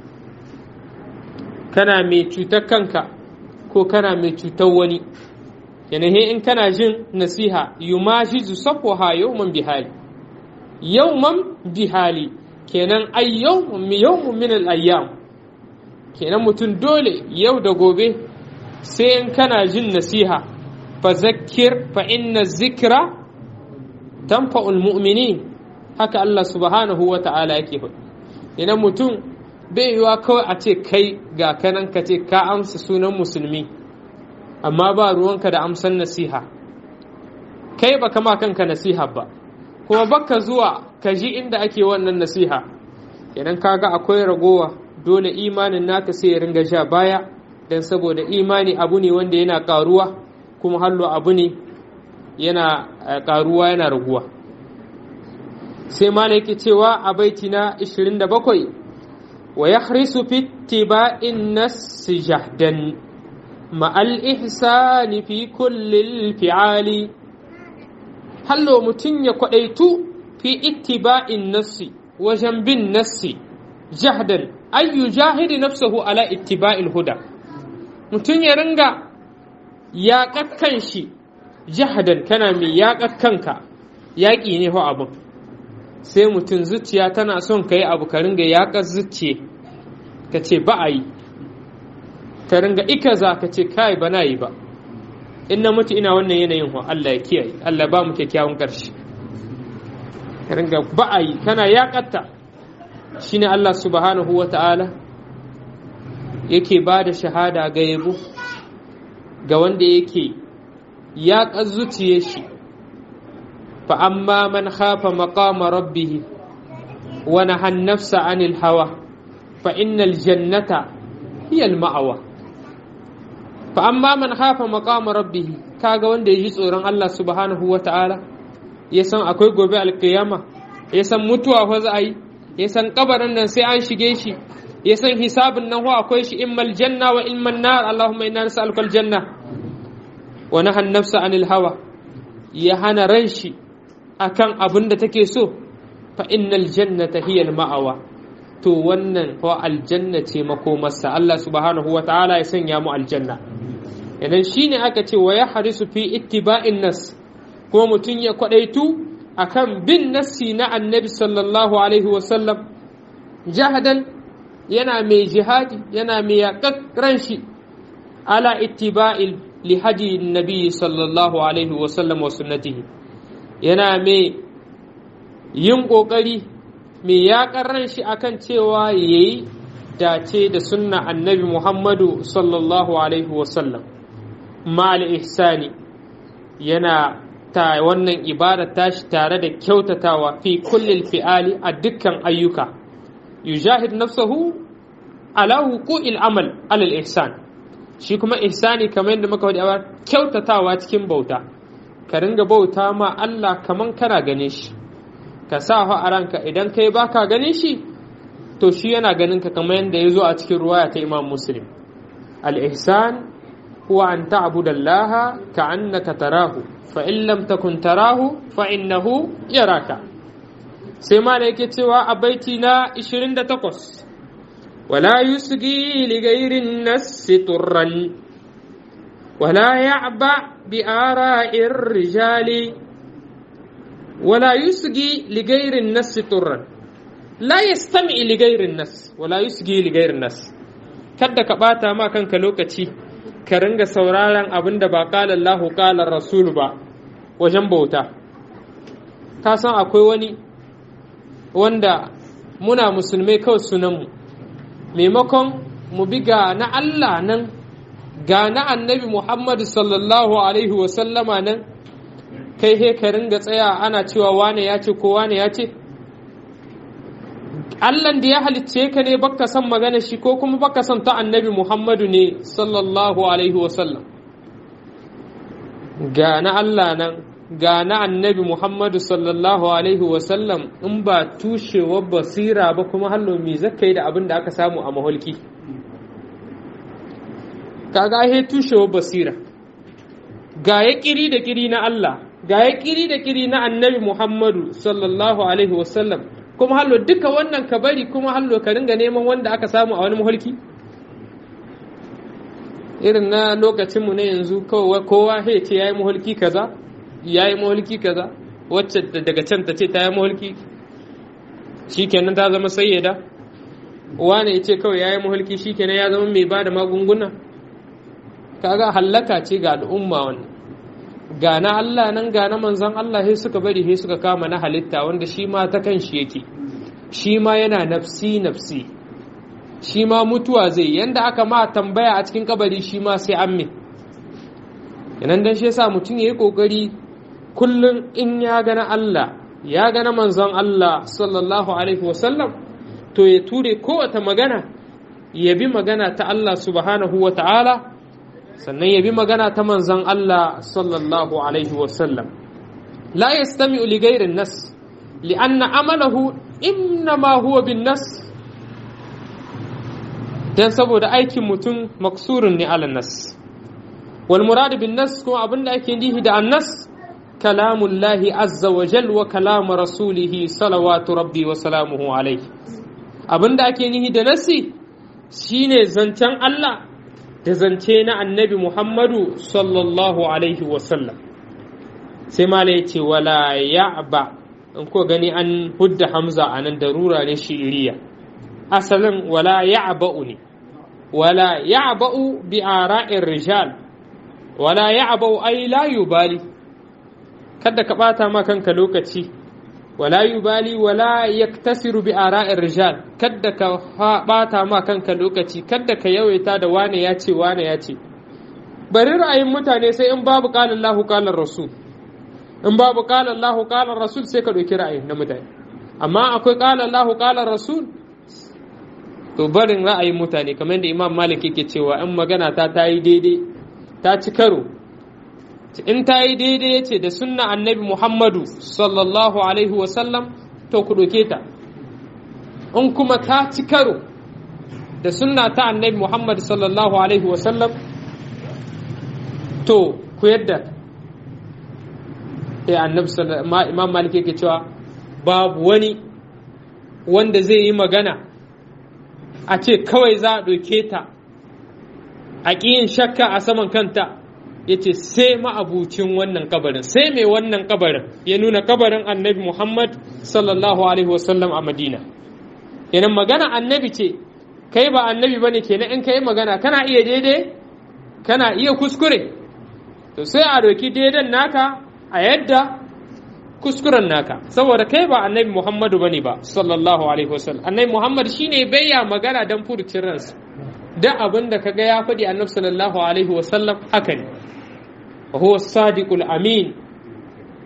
kana mai cutar kanka ko kana mai cutar wani yanayi in kana jin nasiha yumajizu safwaha yawman bihali yawman bihali kenan ay yawmun min al-ayyam kenan mutum dole yau da gobe sai in kana jin nasiha fa zakkir fa inna zikra tanfa'ul mu'minin haka Allah subhanahu wa ta'ala yake faɗi idan mutum bai yiwa kawai a ce kai ga kanan ka ce ka amsa sunan musulmi amma ba ruwanka da amsan nasiha kai ba kama kanka nasiha ba kuma baka zuwa ka ji inda ake wannan nasiha idan kaga akwai ragowa dole imanin naka sai ya ringa sha baya don saboda imani abu ne wanda yana karuwa kuma hallo abu ne yana karuwa yana raguwa sai malaki cewa a baiti na 27 wa yahrisu fi tiba'in nas jahdan ma'al ihsani fi kulli fi'ali hallo mutum ya kwadaitu fi ittiba'in nassi wajen bin nassi jahdan ayyu jahidi nafsahu ala ittiba'il huda mutum ya ringa yaƙakan shi jahadan kana mai yaƙakanka yaƙi ne ho abin sai mutum zuciya tana son ka yi abu ka ringa yaƙar zuciya ka ce ba a yi ka ringa ikaza ka ce kai ba na yi ba in na mutu ina wannan yanayin ho Allah ya kiyaye Allah ba mu kyakkyawan ƙarshe ka ringa ba a yi kana yaƙatta shine Allah subhanahu wa ta'ala yake ba da shahada ga yabo ga wanda yake yaƙar zuciyar shi fa amma man khafa maqama rabbih wa nahan nafsa anil hawa fa innal jannata hiya al ma'awa fa amma man khafa maqama rabbih kaga wanda yaji tsoron Allah subhanahu wa ta'ala ya san akwai gobe alkiyama ya san mutuwa fa za a yi ya san kabarin nan sai an shige shi ya san hisabin nan ho akwai shi immal janna wa imman nar allahumma inna nas'aluka aljanna wa nahan nafsa anil hawa ya hana ran shi akan abin da take so fa innal jannata hiya al ma'awa to wannan ho aljanna ce makomarsa Allah subhanahu wa ta'ala ya sanya mu aljanna idan shine aka ce wa yahrisu fi ittiba'in nas kuma mutum ya kwadaitu akan bin nassi na annabi sallallahu alaihi wasallam jahadan yana mai jihadi yana mai yaƙaƙ shi ala ittiba'il li hadi nabi sallallahu alaihi wasallam wa sunnatihi yana mai yin ƙoƙari mai yaƙar shi akan cewa yayi dace da sunna annabi muhammadu sallallahu alaihi wasallam ma'al ihsani yana ta wannan ibada tashi tare da kyautatawa fi kullil fi'ali a dukkan ayyuka yujahid nafsahu ala wuqu'il amal alal ihsan shi kuma ihsani kamar yadda muka wadi a kyautatawa cikin bauta ka ringa bauta ma Allah kaman kana gane shi ka sa a ranka idan kai baka ganin shi to shi yana ganin ka kamar yadda ya zo a cikin ruwaya ta Imam Muslim al-ihsan huwa an ta'budu Allah ka'annaka tarahu fa in lam takun tarahu fa innahu yaraka sai ma da yake cewa a baiti na 28 wala yusgi li ghairin nas turran wala ya'ba bi ara'ir rijali wala yusgi li ghairin nas turran la yastami li ghairin nas wala yusgi li ghairin nas kada ka bata ma kanka lokaci ka ringa sauraron abin da ba qala Allahu qala Rasul ba wajen bauta ka san akwai wani wanda muna musulmai kawai sunanmu maimakon mu bi ga na Allah nan ga na annabi Muhammadu sallallahu alaihi wasallama nan kai he ka ringa tsaya ana cewa wane ya ce ko wane ya ce Allahn da ya halicce ka ne baka son magana shi ko kuma baka son ta annabi Muhammadu ne sallallahu alaihi wasallam ga na Allah nan ga na annabi Muhammadu sallallahu Alaihi wasallam in ba tushewar basira ba kuma hallo me zaka yi da abin da aka samu a maholki kaga he tushewar basira ga ya kiri da kiri na Allah ga ya kiri da kiri na annabi Muhammadu sallallahu Alaihi wasallam kuma hallo duka wannan ka bari kuma hallo ka ringa neman wanda aka samu a wani maholki irin na lokacinmu na yanzu kowa he ce ya yi maholki kaza ya yi mahulki kaza wacce daga can ta ce ta yi mahulki shi kenan ta zama sayyada wane ya ce kawai ya yi mahulki shi kenan ya zama mai ba da magunguna kaga hallaka ce ga al'umma wannan ga na Allah nan ga na manzan Allah sai suka bari sai suka kama na halitta wanda shi ma ta kan shi yake shi ma yana nafsi nafsi shi ma mutuwa zai yanda aka ma tambaya a cikin kabari shi ma sai an min yanan dan shi yasa mutum yayi kokari kullum in ya gana Allah ya gana manzon Allah sallallahu alaihi wasallam to ya ture kowace magana ya bi magana ta Allah subhanahu wa ta'ala sannan ya bi magana ta manzon Allah sallallahu alaihi wasallam la yastami'u li ghairin nas li'anna amalahu innama huwa bin nas dan saboda aikin mutum maksurun ne ala nas wal murad bin nas kuma abinda ake nihi da annas كلام الله عز وجل وكلام رسوله صلوات ربي وسلامه عليه abin da ake nihi da nasi shine zancen Allah da zance na annabi Muhammadu sallallahu alaihi wasallam sai mala ya ce wala ya'ba in ko gani an hudda hamza a nan darura ne shi'iriya asalin wala ya'ba'u ne wala ya'ba'u bi ara'ir rijal wala ya'ba'u ay la yubali kada ka ɓata ma kanka lokaci wala yubali wala yaktasiru bi ara'ir rijal kada ka ɓata ma kanka lokaci kada ka yawaita da wane ya ce wane ya ce bari ra'ayin mutane sai in babu qala Allahu qala Rasul in babu qala Allahu qala Rasul sai ka ɗauki ra'ayin na mutane amma akwai qala Allahu qala Rasul to barin ra'ayin mutane kamar yadda Imam Malik yake cewa in magana ta ta yi daidai ta ci karo in ta yi daidai ya ce da sunna annabi Muhammadu sallallahu Alaihi wasallam to ku ɗauke ta in kuma ta ci karo da sunna ta annabi Muhammadu sallallahu Alaihi wasallam to ku yadda ya annabi imam malik yake cewa babu wani wanda zai yi magana a ce kawai za a ɗauke ta a ƙiyin shakka a saman kanta ya ce sai ma'abucin wannan kabarin sai mai wannan kabarin ya nuna kabarin annabi muhammad sallallahu alaihi wasallam a madina yanan magana annabi ce kai ba annabi ba ne kenan in kai magana kana iya daidai kana iya kuskure to sai a doki daidan naka a yadda kuskuren naka saboda kai ba annabi muhammadu bane ba sallallahu alaihi wasallam annabi muhammad shine bayya magana dan furucin ransa da abin da kaga ya faɗi annabi sallallahu alaihi wasallam haka ne وهو الصادق الأمين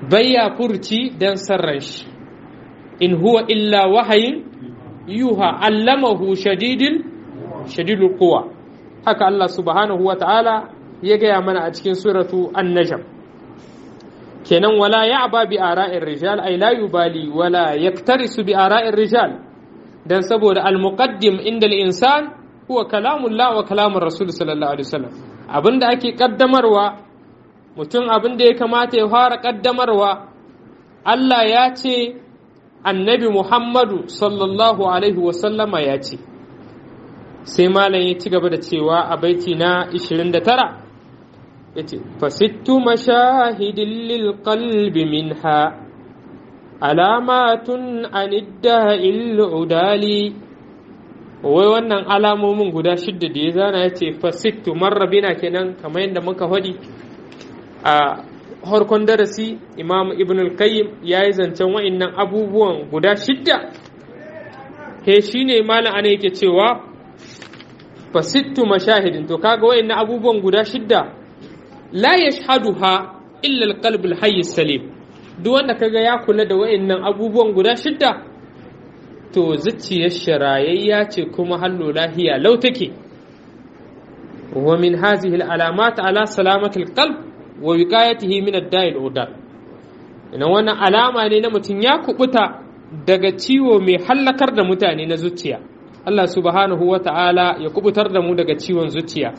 bayya furci dan sarran shi in huwa illa wahayin yuha allamahu shadidil shadidul quwa haka Allah subhanahu wa ta'ala ya gaya mana a cikin suratu an-najm kenan wala ya'ba bi ara'ir rijal ay la yubali wala yaktarisu bi ara'ir rijal dan saboda al-muqaddim inda al-insan huwa kalamullah wa kalamur rasul sallallahu alaihi wasallam abinda ake kaddamarwa mutum abinda ya kamata ya fara kaddamarwa Allah ya ce annabi Muhammadu sallallahu alaihi wasallama ya ce sai malam ya ci gaba da cewa a baiti na 29 ya ce fasittu mashahidin lil qalbi minha alamatun anidda udali wai wannan alamomin guda shidda da ya zana ya ce fasittu marrabina kenan kamar yadda muka faɗi a harkon darasi imam ibn al-qayyim ya yi zancen wa'innan abubuwan guda shidda he shi ne malam ana yake cewa fasittu mashahidin to kaga wa'innan abubuwan guda shidda la yashhaduha illa al-qalb al-hayy salim duk wanda kaga ya kula da wa'innan abubuwan guda shidda to zuciyar sharayayya ce kuma hallo lahiya lau take wa min hazihi al-alamat ala salamati al-qalb wa wiqayatihi min ad-da'il udar ina wannan alama ne na mutum ya kubuta daga ciwo mai hallakar da mutane na zuciya Allah subhanahu wa ta'ala ya kubutar da mu daga ciwon zuciya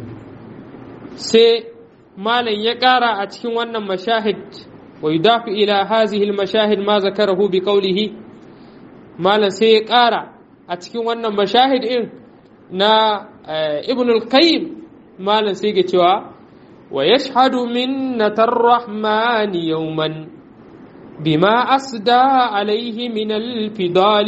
sai malam ya ƙara a cikin wannan mashahid wa yudafi ila hazihi al-mashahid ma zakarahu bi qawlihi malam sai ya ƙara a cikin wannan mashahid in na ibn al-qayyim malam sai ga cewa ويشهد منة الرحمن يوما بما أسدى عليه من الفضال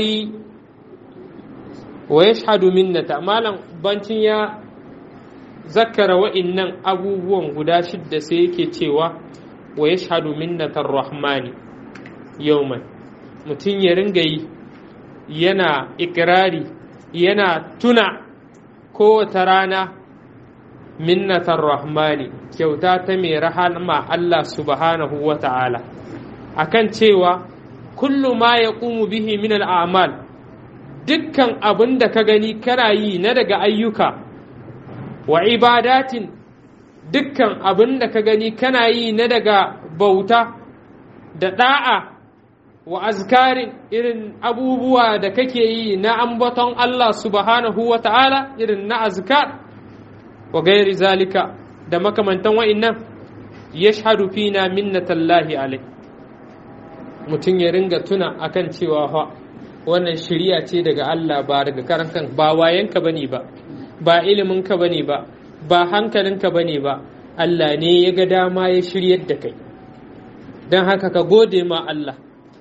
ويشهد منة مالا بانتين يا ذكر وإنن أبوبون غدا شد سيكي تيوا ويشهد منة الرحمن يوما mutum ya ringa yi yana ikirari yana tuna kowace rana minnatar rahmani kyauta ta mai rahama Allah subhanahu wa ta'ala akan cewa kullu ma ya bihi min al'amal dukkan abin da ka gani kana yi na daga ayyuka wa ibadatin dukkan abin da ka gani kana yi na daga bauta da da'a wa azkarin irin abubuwa da kake yi na ambaton Allah subhanahu wa ta'ala irin na azkar wa gairi zalika da makamantan wa'innan yashhadu fina minnatallahi alai mutum ya ringa tuna akan cewa fa wannan shiriya ce daga Allah ba daga karan kan ba wayanka bane ba ba iliminka bane ba ba hankalinka bane ba Allah ne ya ga dama ya shiryar da kai don haka ka gode ma Allah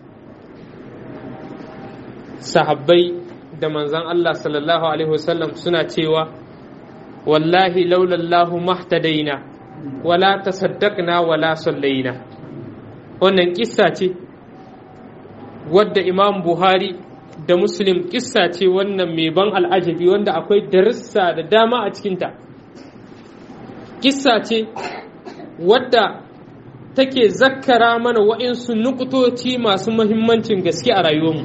sahabbai da manzan Allah sallallahu alaihi wasallam suna cewa wallahi laulallahu mahtadaina wala tasaddaqna wala sallaina wannan kissa ce wadda imam buhari da muslim kissa ce wannan mai ban al'ajabi wanda akwai darussa da dama a cikinta kissa ce wadda take zakkara mana wa'insu nukutoci masu mahimmancin gaske a rayuwarmu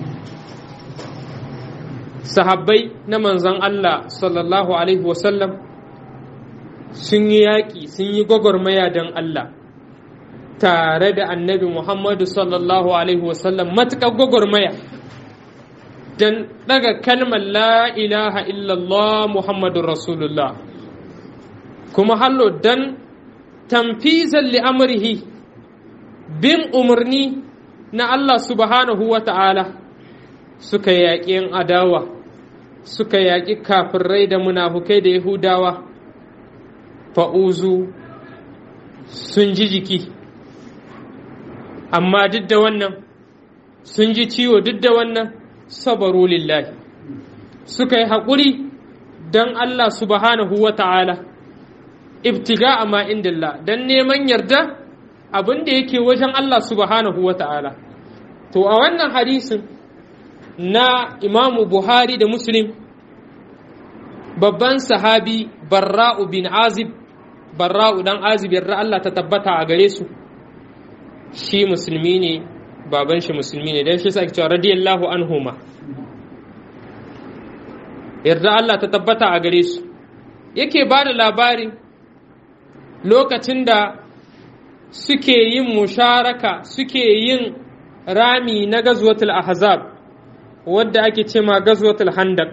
sahabbai na manzan Allah sallallahu alaihi wasallam sun yi yaƙi sun yi gwagwarmaya don Allah tare da annabi Muhammadu sallallahu alaihi wasallam matuƙar gwagwarmaya don ɗaga kalmar la ilaha illallah Muhammadun Rasulullah kuma hallo don tamfizan li'amurhi bin umarni na Allah subhanahu wa ta'ala suka yaƙi ‘yan adawa suka yaƙi kafirai da munafukai da Yahudawa fa'uzu sun ji jiki amma duk da wannan sun ji ciwo duk da wannan sabaru lillahi suka yi haƙuri don Allah subhanahu wa ta'ala ibtiga a ma'indillah don neman yarda abin da yake wajen Allah subhanahu wa ta'ala to a wannan hadisin na imamu buhari da muslim babban sahabi barra'u bin azib barra'u dan azib yarda Allah ta tabbata a gare su shi musulmi ne baban shi musulmi ne dan shi sa cewa radiyallahu anhuma yarda Allah ta tabbata a gare su yake ba da labari lokacin da suke yin musharaka suke yin rami na gazwatul ahzab wadda ake ce ma gazwatul handak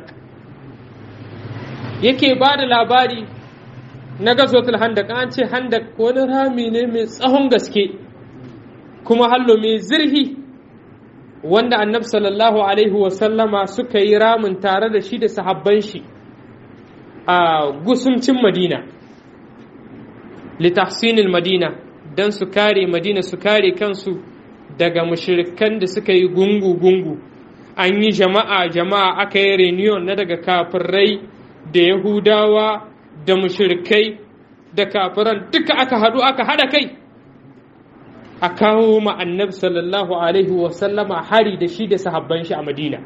yake ba da labari na gazwatul handak an ce handak wani rami ne mai tsahon gaske kuma hallo mai zirhi wanda annabi sallallahu alaihi wasallama suka yi ramin tare da shi da sahabban shi a gusumcin madina litahsinil madina don su kare madina su kare kansu daga mushirikan da suka yi gungu-gungu an yi jama'a jama'a aka yi reunion na daga kafirai da yahudawa da mushirikai da kafiran duka aka haɗu aka haɗa kai a kawo ma annabi sallallahu alaihi wasallama hari da shi da sahabban shi a madina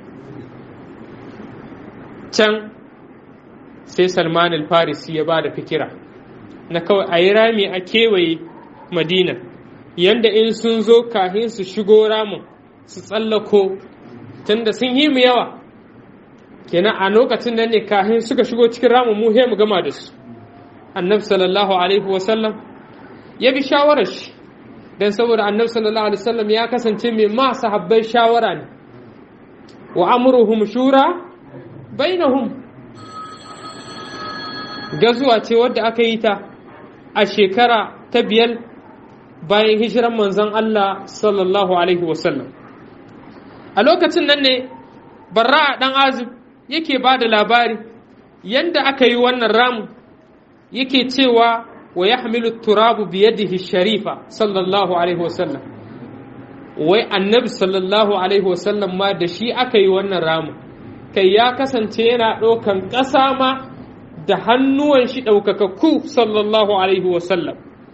can sai salman al-farisi ya ba da fikira na kawai a yi rami a kewaye madina yanda in sun zo kahin su shigo ramin su tsallako tunda sun yi mu yawa kenan a lokacin nan ne kahin suka shigo cikin ramin mu mu gama da su annabi sallallahu alaihi wasallam ya bi shawarar shi dan saboda annabi sallallahu alaihi wasallam ya kasance mai ma sahabbai shawara ne wa amruhum shura bainahum gazuwa ce wadda aka yi ta a shekara ta biyar bayan hijiran manzon Allah sallallahu alaihi wasallam a lokacin nan ne barra dan azib yake ba da labari yanda aka yi wannan ramu yake cewa wa yahmilu turabu biyadihi sharifa sallallahu alaihi wasallam wai annabi sallallahu alaihi wasallam ma da shi aka yi wannan ramu kai ya kasance yana ɗaukan ƙasa ma da hannuwan shi ɗaukakakku sallallahu alaihi wasallam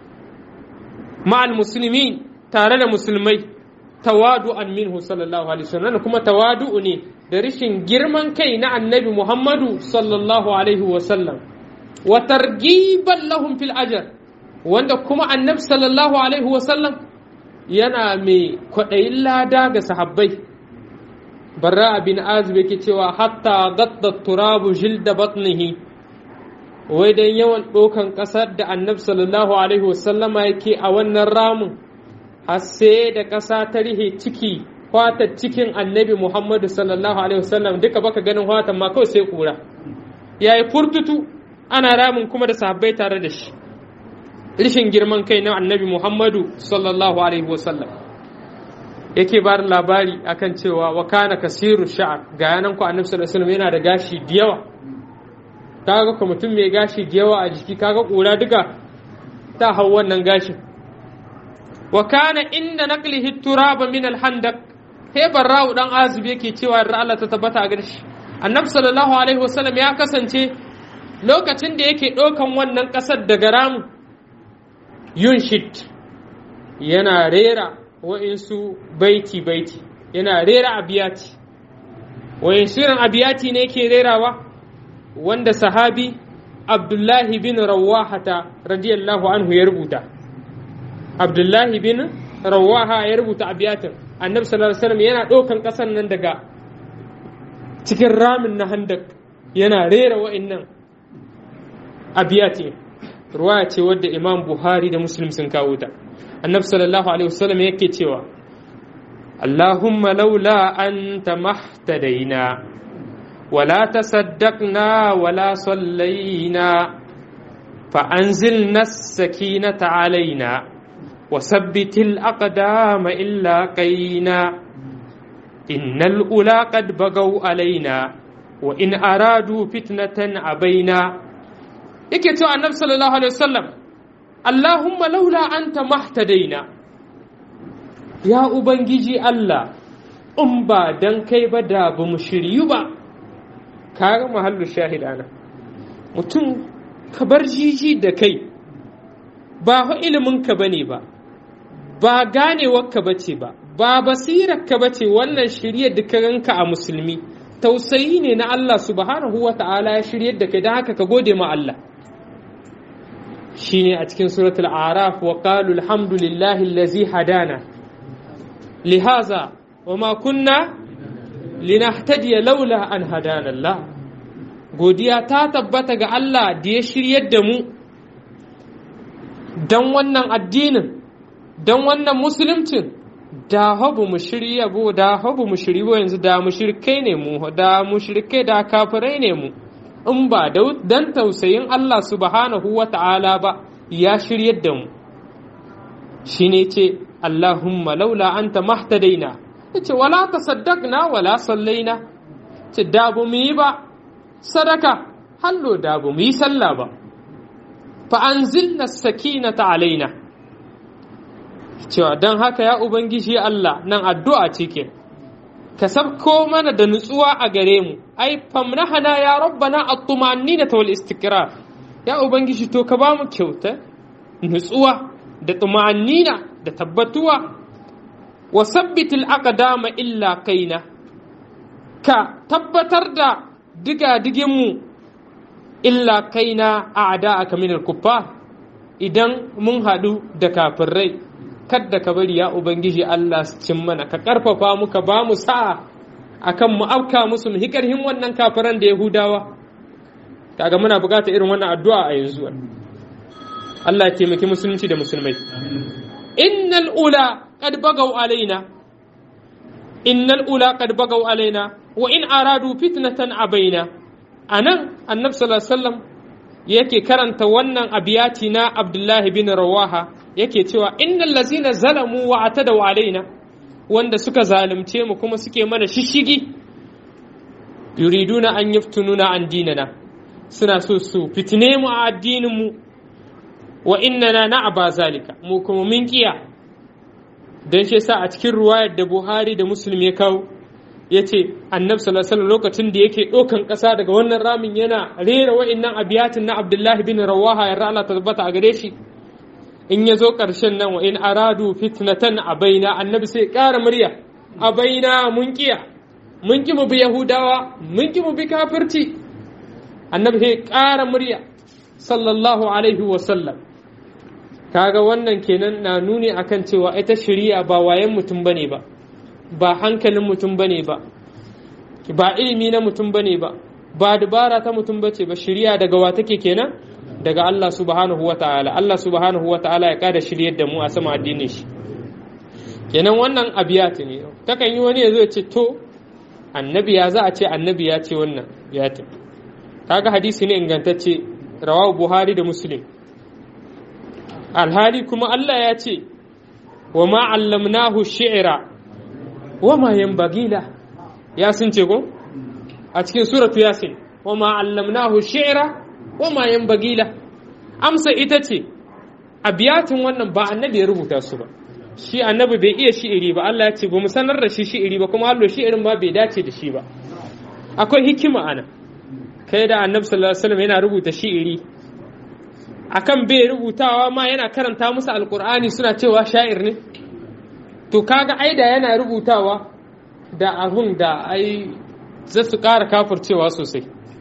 ma'al musulmi tare da musulmai tawadu'an minhu sallallahu alaihi wasallam kuma tawadu'u ne da rishin girman kai na annabi muhammadu sallallahu alaihi wasallam wa targiban lahum fil ajr wanda kuma annabi sallallahu alaihi wasallam yana mai kwaɗayin lada ga sahabbai barra bin azib yake cewa hatta gadda turabu jilda batnihi wai dan yawan ɗaukan ƙasar da annabi sallallahu alaihi wasallama yake a wannan ramin har sai da ƙasa ta rihe ciki fatar cikin annabi muhammadu sallallahu alaihi wasallam duka baka ganin fatan ma kawai sai kura yayi furtutu ana ramin kuma da sahabbai tare da shi rishin girman kai na annabi muhammadu sallallahu alaihi wasallam yake ba labari akan cewa wa kana kasiru sha'ar ga yanan ku annabi sallallahu alaihi wasallam yana da gashi da yawa kaga ko mutum mai gashi da yawa a jiki kaga kura duka ta hau wannan gashin wa kana inda naqlihi turaba min al-handaq he barra'u dan azib yake cewa da Allah ta tabbata a garshi annabi sallallahu alaihi wasallam ya kasance lokacin da yake ɗaukan wannan ƙasar daga ramu yunshit yana rera wa'insu baiti baiti yana rera abiyati wa'insu irin abiyati ne yake rerawa wanda sahabi abdullahi bin rawahata radiyallahu anhu ya rubuta abdullahi bin rawaha ya rubuta abiyatin annabi sallallahu alaihi wasallam yana ɗaukan ƙasar nan daga cikin ramin na handak yana rera wa'innan abiyati ruwaya ce wadda imam buhari da muslim sun kawo ta annabi sallallahu alaihi wasallam yake cewa allahumma laula anta mahtadaina ولا تصدقنا ولا صلينا فأنزلنا السكينة علينا وثبت الأقدام إلا قينا إن الأولى قد بغوا علينا وإن أرادوا فتنة أبينا yake cewa annabi sallallahu alaihi wasallam Allahumma laula anta mahtadaina ya ubangiji Allah in ba dan kai ba da ba mu shiryu ba kaga mahallu shahid ana mutum ka bar jiji da kai ba fa ilimin ka bane ba ba ganewar ka bace ba ba basirar ka bace wannan shiryar da ka ranka a musulmi tausayi ne na Allah subhanahu wa ta'ala ya shiryar da kai don haka ka gode ma Allah shine a cikin suratul araf wa qalu alhamdulillahi allazi hadana lihaza wa ma kunna linahtadiya laula an hadana Allah godiya ta tabbata ga Allah da ya shiryar da mu dan wannan addinin dan wannan musuluncin da habu mu shirya bo da habu mu shiri bo yanzu da mushrikai ne mu da mushrikai da kafirai ne mu in ba dan tausayin Allah subhanahu wa ta'ala ba ya shiryar da mu shine ce Allahumma laula anta mahtadaina yace wala tasaddaqna wala sallaina ce da bu mu yi ba sadaka hallo da bu mu yi sallah ba fa anzilna sakinata alaina cewa don haka ya ubangiji Allah nan addu'a cike ka sabko mana da nutsuwa a gare mu ai famnahana ya rabbana at-tuma'annina wal istiqrar ya ubangiji to ka ba mu kyauta nutsuwa da tuma'annina da tabbatuwa wa sabbitil aqdama illa kaina ka tabbatar da diga digin mu illa kaina a'da'aka min al-kuffar idan mun hadu da kafirai kadda ka bari ya ubangiji Allah su cin mana ka karfafa mu ka ba mu sa'a akan mu afka musu mu hikarhin wannan kafiran da Yahudawa kaga muna buƙatar irin wannan addu'a a yanzu Allah ya taimaki musulunci da musulmai innal ula qad bagaw alaina innal ula qad bagaw alaina wa in aradu fitnatan abaina anan annabi sallallahu alaihi wasallam yake karanta wannan abiyati na Abdullahi bin Rawaha yake cewa innal lazina zalamu wa atadaw alaina wanda suka zalunce mu kuma suke mana shishigi yuriduna an yaftununa an dinana suna so su fitine mu a addinin mu wa innana na'aba zalika mu kuma mun kiya dan shi yasa a cikin ruwayar da Buhari da Muslim ya kawo yace annabi sallallahu alaihi lokacin da yake ɗaukan ƙasa daga wannan ramin yana rera wa'annan abiyatin na Abdullahi bin Rawaha ya Allah tabbata a gare shi in ya zo ƙarshen nan wa in aradu fitnatan a baina annabi sai ƙara murya a baina mun kiya mun ki mu bi yahudawa mun ki mu bi kafirci annabi sai ƙara murya sallallahu alaihi wa sallam kaga wannan kenan na nuni akan cewa ita shari'a ba wayan mutum bane ba ba hankalin mutum bane ba ba ilimi na mutum bane ba ba dubara ta mutum bace ba shari'a daga wa take kenan daga Allah subhanahu wa ta'ala Allah subhanahu wa ta'ala ya kada shiryar da mu a sama addinin shi kenan wannan abiyati ne takan yi wani ya zo ce to annabi ya za a ce annabi ya ce wannan biyatin kaga hadisi ne ingantacce rawahu buhari da muslim alhali kuma Allah ya ce wa ma allamnahu shi'ra wa ma yanbagila ya sun ce ko a cikin suratu yasin wa ma allamnahu shi'ra wa ma yanbagila amsa ita ce abiyatin wannan ba annabi ya rubuta su ba shi annabi bai iya shi'iri ba Allah ya ce ba mu sanar da shi shi'iri ba kuma hallo shi'irin ma bai dace da shi ba akwai hikima ana kai da annabi sallallahu alaihi wasallam yana rubuta shi'iri akan bai rubutawa ma yana karanta musu alkur'ani suna cewa sha'ir ne to kaga ai da yana rubutawa da abun da ai za su ƙara kafircewa sosai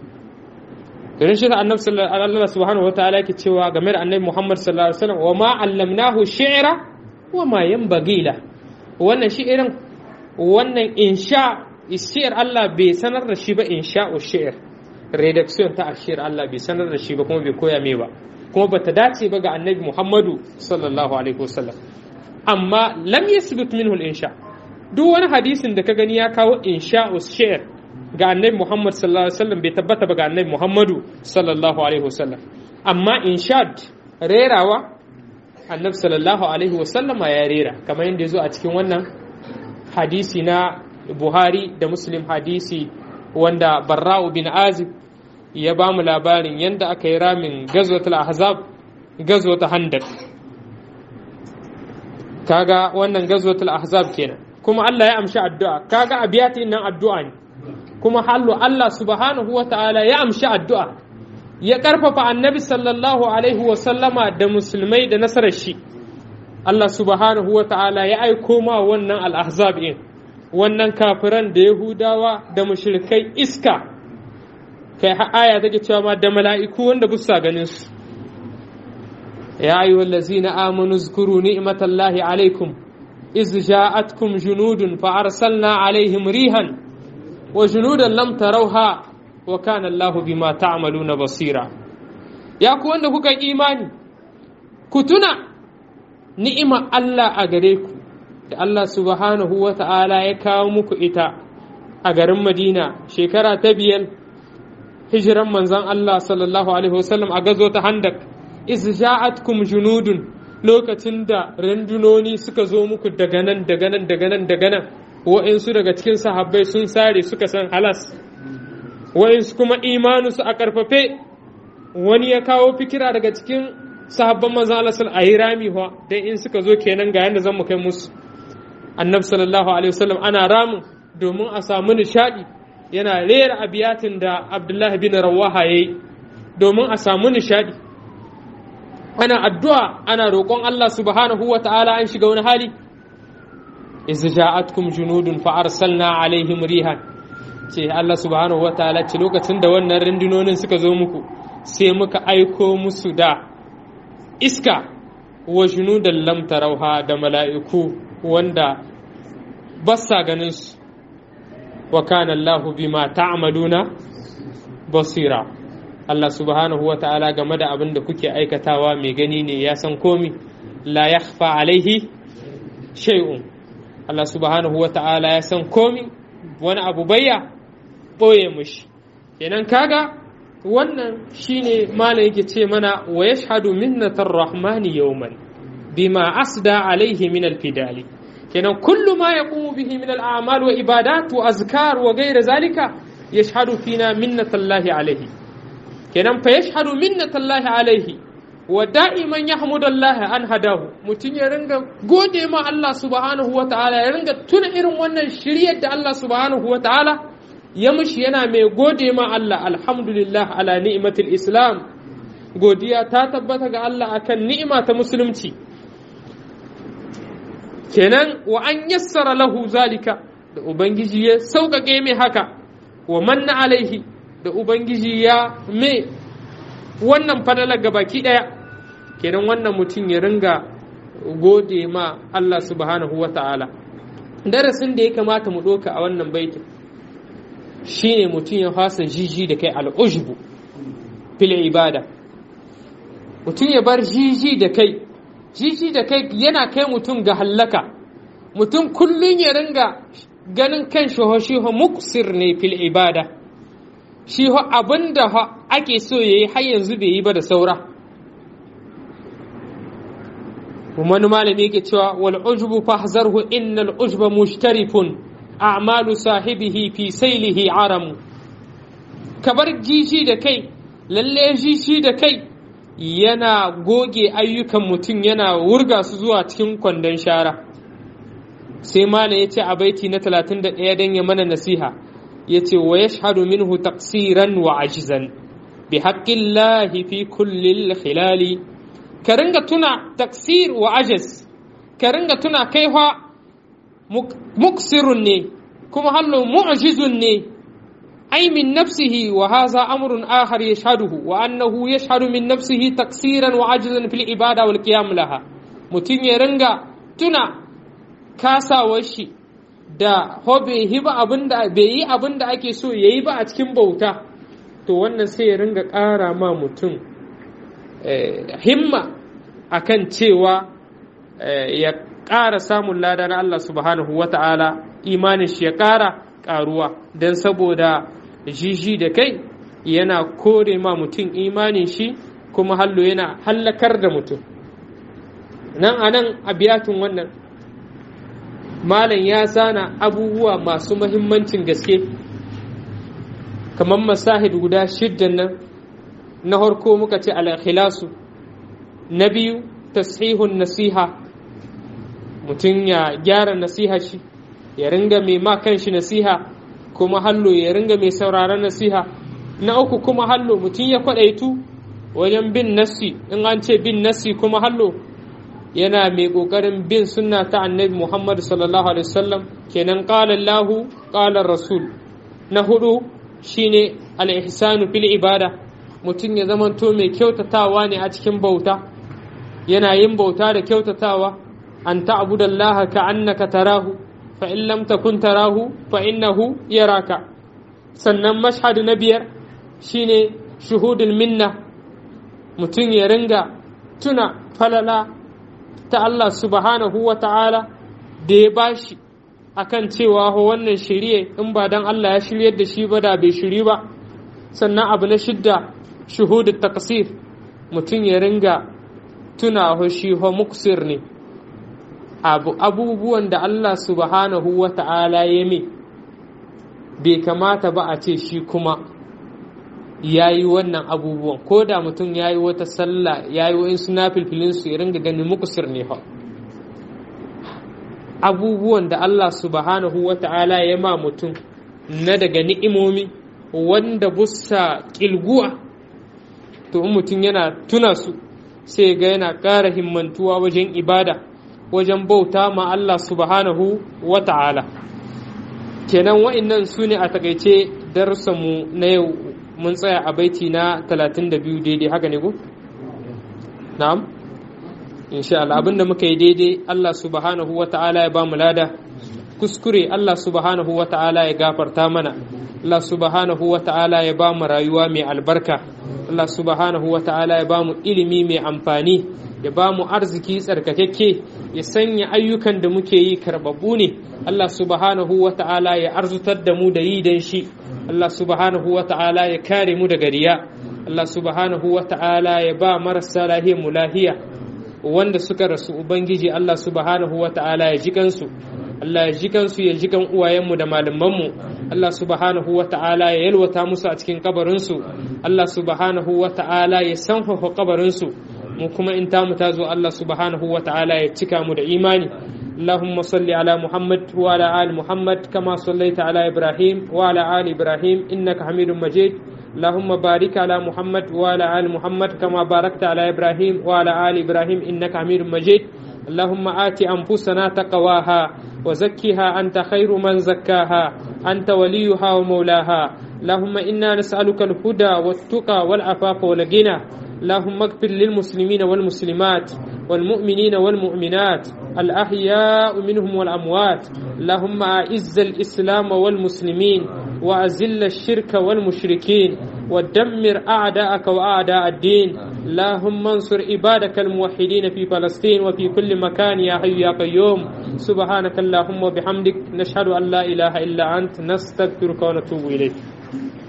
domin shi annabi sallallahu subhanahu wataala yake cewa game da annabi Muhammad sallallahu alaihi wasallam wa ma allamnahu shi'ra wa ma yanbaghi la wannan shi'irin wannan insha shi'ir Allah bai sanar da shi ba insha'u shi'ir redaction ta ashir Allah bai sanar da shi ba kuma bai koya mai ba kuma bata dace ba ga annabi Muhammadu sallallahu alaihi wasallam amma lam yasbut minhu al-insha duk wani hadisin da ka gani ya kawo insha'u shi'r ga annabi Muhammad sallallahu alaihi wasallam bai tabbata ba ga annabi Muhammadu sallallahu alaihi wasallam amma inshad rerawa annabi sallallahu alaihi wasallam ya rera kamar yadda ya zo a cikin wannan hadisi na Buhari da Muslim hadisi wanda Barra'u bin Azib ya ba mu labarin yadda aka yi ramin gazwatul ahzab gazwatul handak kaga wannan gazwatul ahzab kenan kuma Allah ya amshi addu'a kaga abiyatin nan addu'a ne kuma hallu Allah subhanahu wa ta'ala ya amshi addu'a ya karfafa annabi sallallahu alaihi wa sallama da musulmai da nasarar shi Allah subhanahu wa ta'ala ya aiko ma wannan al-ahzab din wannan kafiran da yahudawa da mushrikai iska kai aya take cewa ma da mala'iku wanda busa ganin su ya ayyuhal ladzina amanu zkuru ni'matallahi alaikum iz ja'atkum junudun fa arsalna alaihim rihan wa junudan lam tarawha wa kana Allahu bima ta'maluna basira ya ku wanda kuka imani ku tuna ni'ima Allah a gare ku da Allah subhanahu wa ta'ala ya kawo muku ita a garin Madina shekara ta biyar hijiran manzon Allah sallallahu alaihi wasallam a gazo ta handak iz ja'atkum junudun lokacin da randunoni suka zo muku daga nan daga nan daga nan daga nan wa'insu daga cikin sahabbai sun sare suka san halas wa'insu kuma imanusu a karfafe wani ya kawo fikira daga cikin sahabban manzon Allah sallallahu alaihi rami wa dan in suka zo kenan ga yanda zan mu kai musu annabi sallallahu alaihi wasallam ana ramin domin a samu nishadi yana rera abiyatin da abdullahi bin rawaha yayi domin a samu nishadi ana addu'a ana roƙon Allah subhanahu wa ta'ala an shiga wani hali iz ja'atkum junudun fa arsalna alaihim rihan ce Allah subhanahu wa ta'ala ce lokacin da wannan rundunonin suka zo muku sai muka aiko musu da iska wa junudan lam tarauha da mala'iku wanda ba sa ganin su wa kana Allahu bima ta'maluna basira Allah subhanahu wa ta'ala game da abin da kuke aikatawa mai gani ne ya san komi la yakhfa alaihi shay'un Allah subhanahu wa ta'ala ya san komi wani abu bayya boye mushi kenan kaga wannan shine malam yake ce mana wa yashhadu minnatar rahmani yawman bima asda alaihi min alfidali kenan kullu ma yaqumu bihi min al'amal wa ibadat wa azkar wa ghayra zalika yashhadu fina minnatallahi alaihi kenan fa yashhadu minnatallahi alaihi wa da'iman yahmudallahi an hadahu mutun ya ringa gode ma Allah subhanahu wa ta'ala ya ringa tuna irin wannan shiryar da Allah subhanahu wa ta'ala ya mushi yana mai gode ma Allah alhamdulillah ala ni'matil islam godiya ta tabbata ga Allah akan ni'ima ta musulunci kenan wa an yassara lahu zalika da ubangiji ya sauƙaƙe mai haka wa manna alaihi da ubangiji ya mai wannan fadalar ga baki ɗaya kenan wannan mutum ya ringa gode ma Allah subhanahu wa ta'ala darasin da ya kamata mu ɗoka a wannan baitin shine mutum ya fasa jiji da kai al'ujbu fil ibada mutum ya bar jiji da kai jiji da kai yana kai mutum ga hallaka mutum kullum ya ringa ganin kan shi shi muksir ne fil ibada shi ho abinda ake so yayi har yanzu bai yi ba da saura wani malami yake cewa wal ujbu fahzarhu innal ujba mushtarifun a'malu sahibihi fi sailihi aramu kabar jiji da kai lalle jiji da kai yana goge ayyukan mutum yana wurga su zuwa cikin kwandon shara sai malam ya ce a baiti na 31 don ya mana nasiha ya ce wa ya shahadu minhu taqsiran wa ajizan bi haƙƙin fi kullil khilali ka ringa tuna taksir wa ajiz ka ringa tuna kai fa muksirun ne kuma hallo mu'jizun ne أي من نفسه وهذا أمر آخر يشهده وأنه يشهد من نفسه تقصيرا وعجزا في العبادة والقيام لها متين يرنغا تنا كاسا وشي da ho bai yi ba abin da bai yi abin da ake so yayi ba a cikin bauta to wannan sai ya ringa ƙara ma mutum himma akan cewa ya ƙara samun lada na Allah subhanahu wa ta'ala imanin shi ya ƙara ƙaruwa don saboda jiji da kai yana kore ma mutum imanin shi kuma hallo yana hallakar da mutum nan a nan a biyatun wannan malam ya zana abubuwa masu mahimmancin gaske kamar masahid guda shiddan nan na harko muka ce alakhilasu na biyu tasihun nasiha mutum ya gyara nasiha shi ya ringa mai ma kanshi nasiha kuma hallo ya ringa mai sauraron nasiha na uku kuma hallo mutum ya kwadaitu wajen bin nassi in an ce bin nassi kuma hallo yana mai kokarin bin sunna ta annabi Muhammad sallallahu alaihi wasallam kenan qala Allah qala Rasul na hudu shine al-ihsanu fil ibada mutum ya zamanto mai kyautatawa ne a cikin bauta yana yin bauta da kyautatawa an ta'budallaha ka'annaka tarahu fa in lam takun tarahu fa innahu yaraka sannan mashhad na biyar shine shuhudul minna mutum ya ringa tuna falala ta Allah subhanahu wa ta'ala da ya bashi akan cewa wannan shirye in ba dan Allah ya shiryar da shi ba da bai shiri ba sannan abu na shidda shuhudul taqsir mutum ya ringa tuna shi ho muksir ne abubuwan da Allah subhanahu wa ta'ala ya mai bai kamata ba a ce shi kuma ya yi wannan abubuwan ko da mutum ya yi wata sallah ya yi wa'in suna filfilinsu ya ringa ganin mukusir ne ha abubuwan da Allah subhanahu wa ta'ala ya ma mutum na daga ni'imomi wanda busa kilguwa to in mutum yana tuna su sai ga yana ƙara himmantuwa wajen ibada wajen bauta ma Allah subhanahu wa ta'ala kenan wa'innan su ne a takaice darussanmu na yau mun tsaya a baiti na 32 daidai haka ne ko? na'am insha Allah abinda muka yi daidai Allah subhanahu wa ta'ala ya ba mu lada kuskure Allah subhanahu wa ta'ala ya gafarta mana Allah subhanahu wa ta'ala ya ba mu rayuwa mai albarka Allah subhanahu wa ta'ala ya ba mu ilimi mai amfani ya ba mu arziki tsarkakakke ya sanya ayyukan da muke yi karbabu ne Allah subhanahu wa ta'ala ya arzutar da mu da yi dan shi Allah subhanahu wa ta'ala ya kare mu daga riya Allah subhanahu wa ta'ala ya ba marasa lahiyar mu lahiya wanda suka rasu ubangiji Allah subhanahu wa ta'ala ya ji kansu Allah ya ji kansu ya ji kan uwayenmu da malamanmu Allah subhanahu wa ta'ala ya yalwata musu a cikin kabarinsu Allah subhanahu wa ta'ala ya sanfafa kabarinsu mu kuma in tamu ta zo Allah subhanahu wa ta'ala ya cika mu da imani اللهم صل على محمد وعلى آل محمد كما صليت على إبراهيم وعلى آل إبراهيم إنك حميد مجيد اللهم بارك على محمد وعلى آل محمد كما باركت على إبراهيم وعلى آل إبراهيم إنك حميد مجيد اللهم آت أنفسنا تقواها وزكها أنت خير من زكاها أنت وليها ومولاها اللهم إنا نسألك الهدى والتقى والعفاف والغنى اللهم اغفر للمسلمين والمسلمات والمؤمنين والمؤمنات الأحياء منهم والأموات اللهم أعز الإسلام والمسلمين وأذل الشرك والمشركين ودمر أعداءك وأعداء الدين اللهم انصر عبادك الموحدين في فلسطين وفي كل مكان يا حي يا قيوم سبحانك اللهم وبحمدك نشهد أن لا إله إلا أنت نستغفرك ونتوب إليك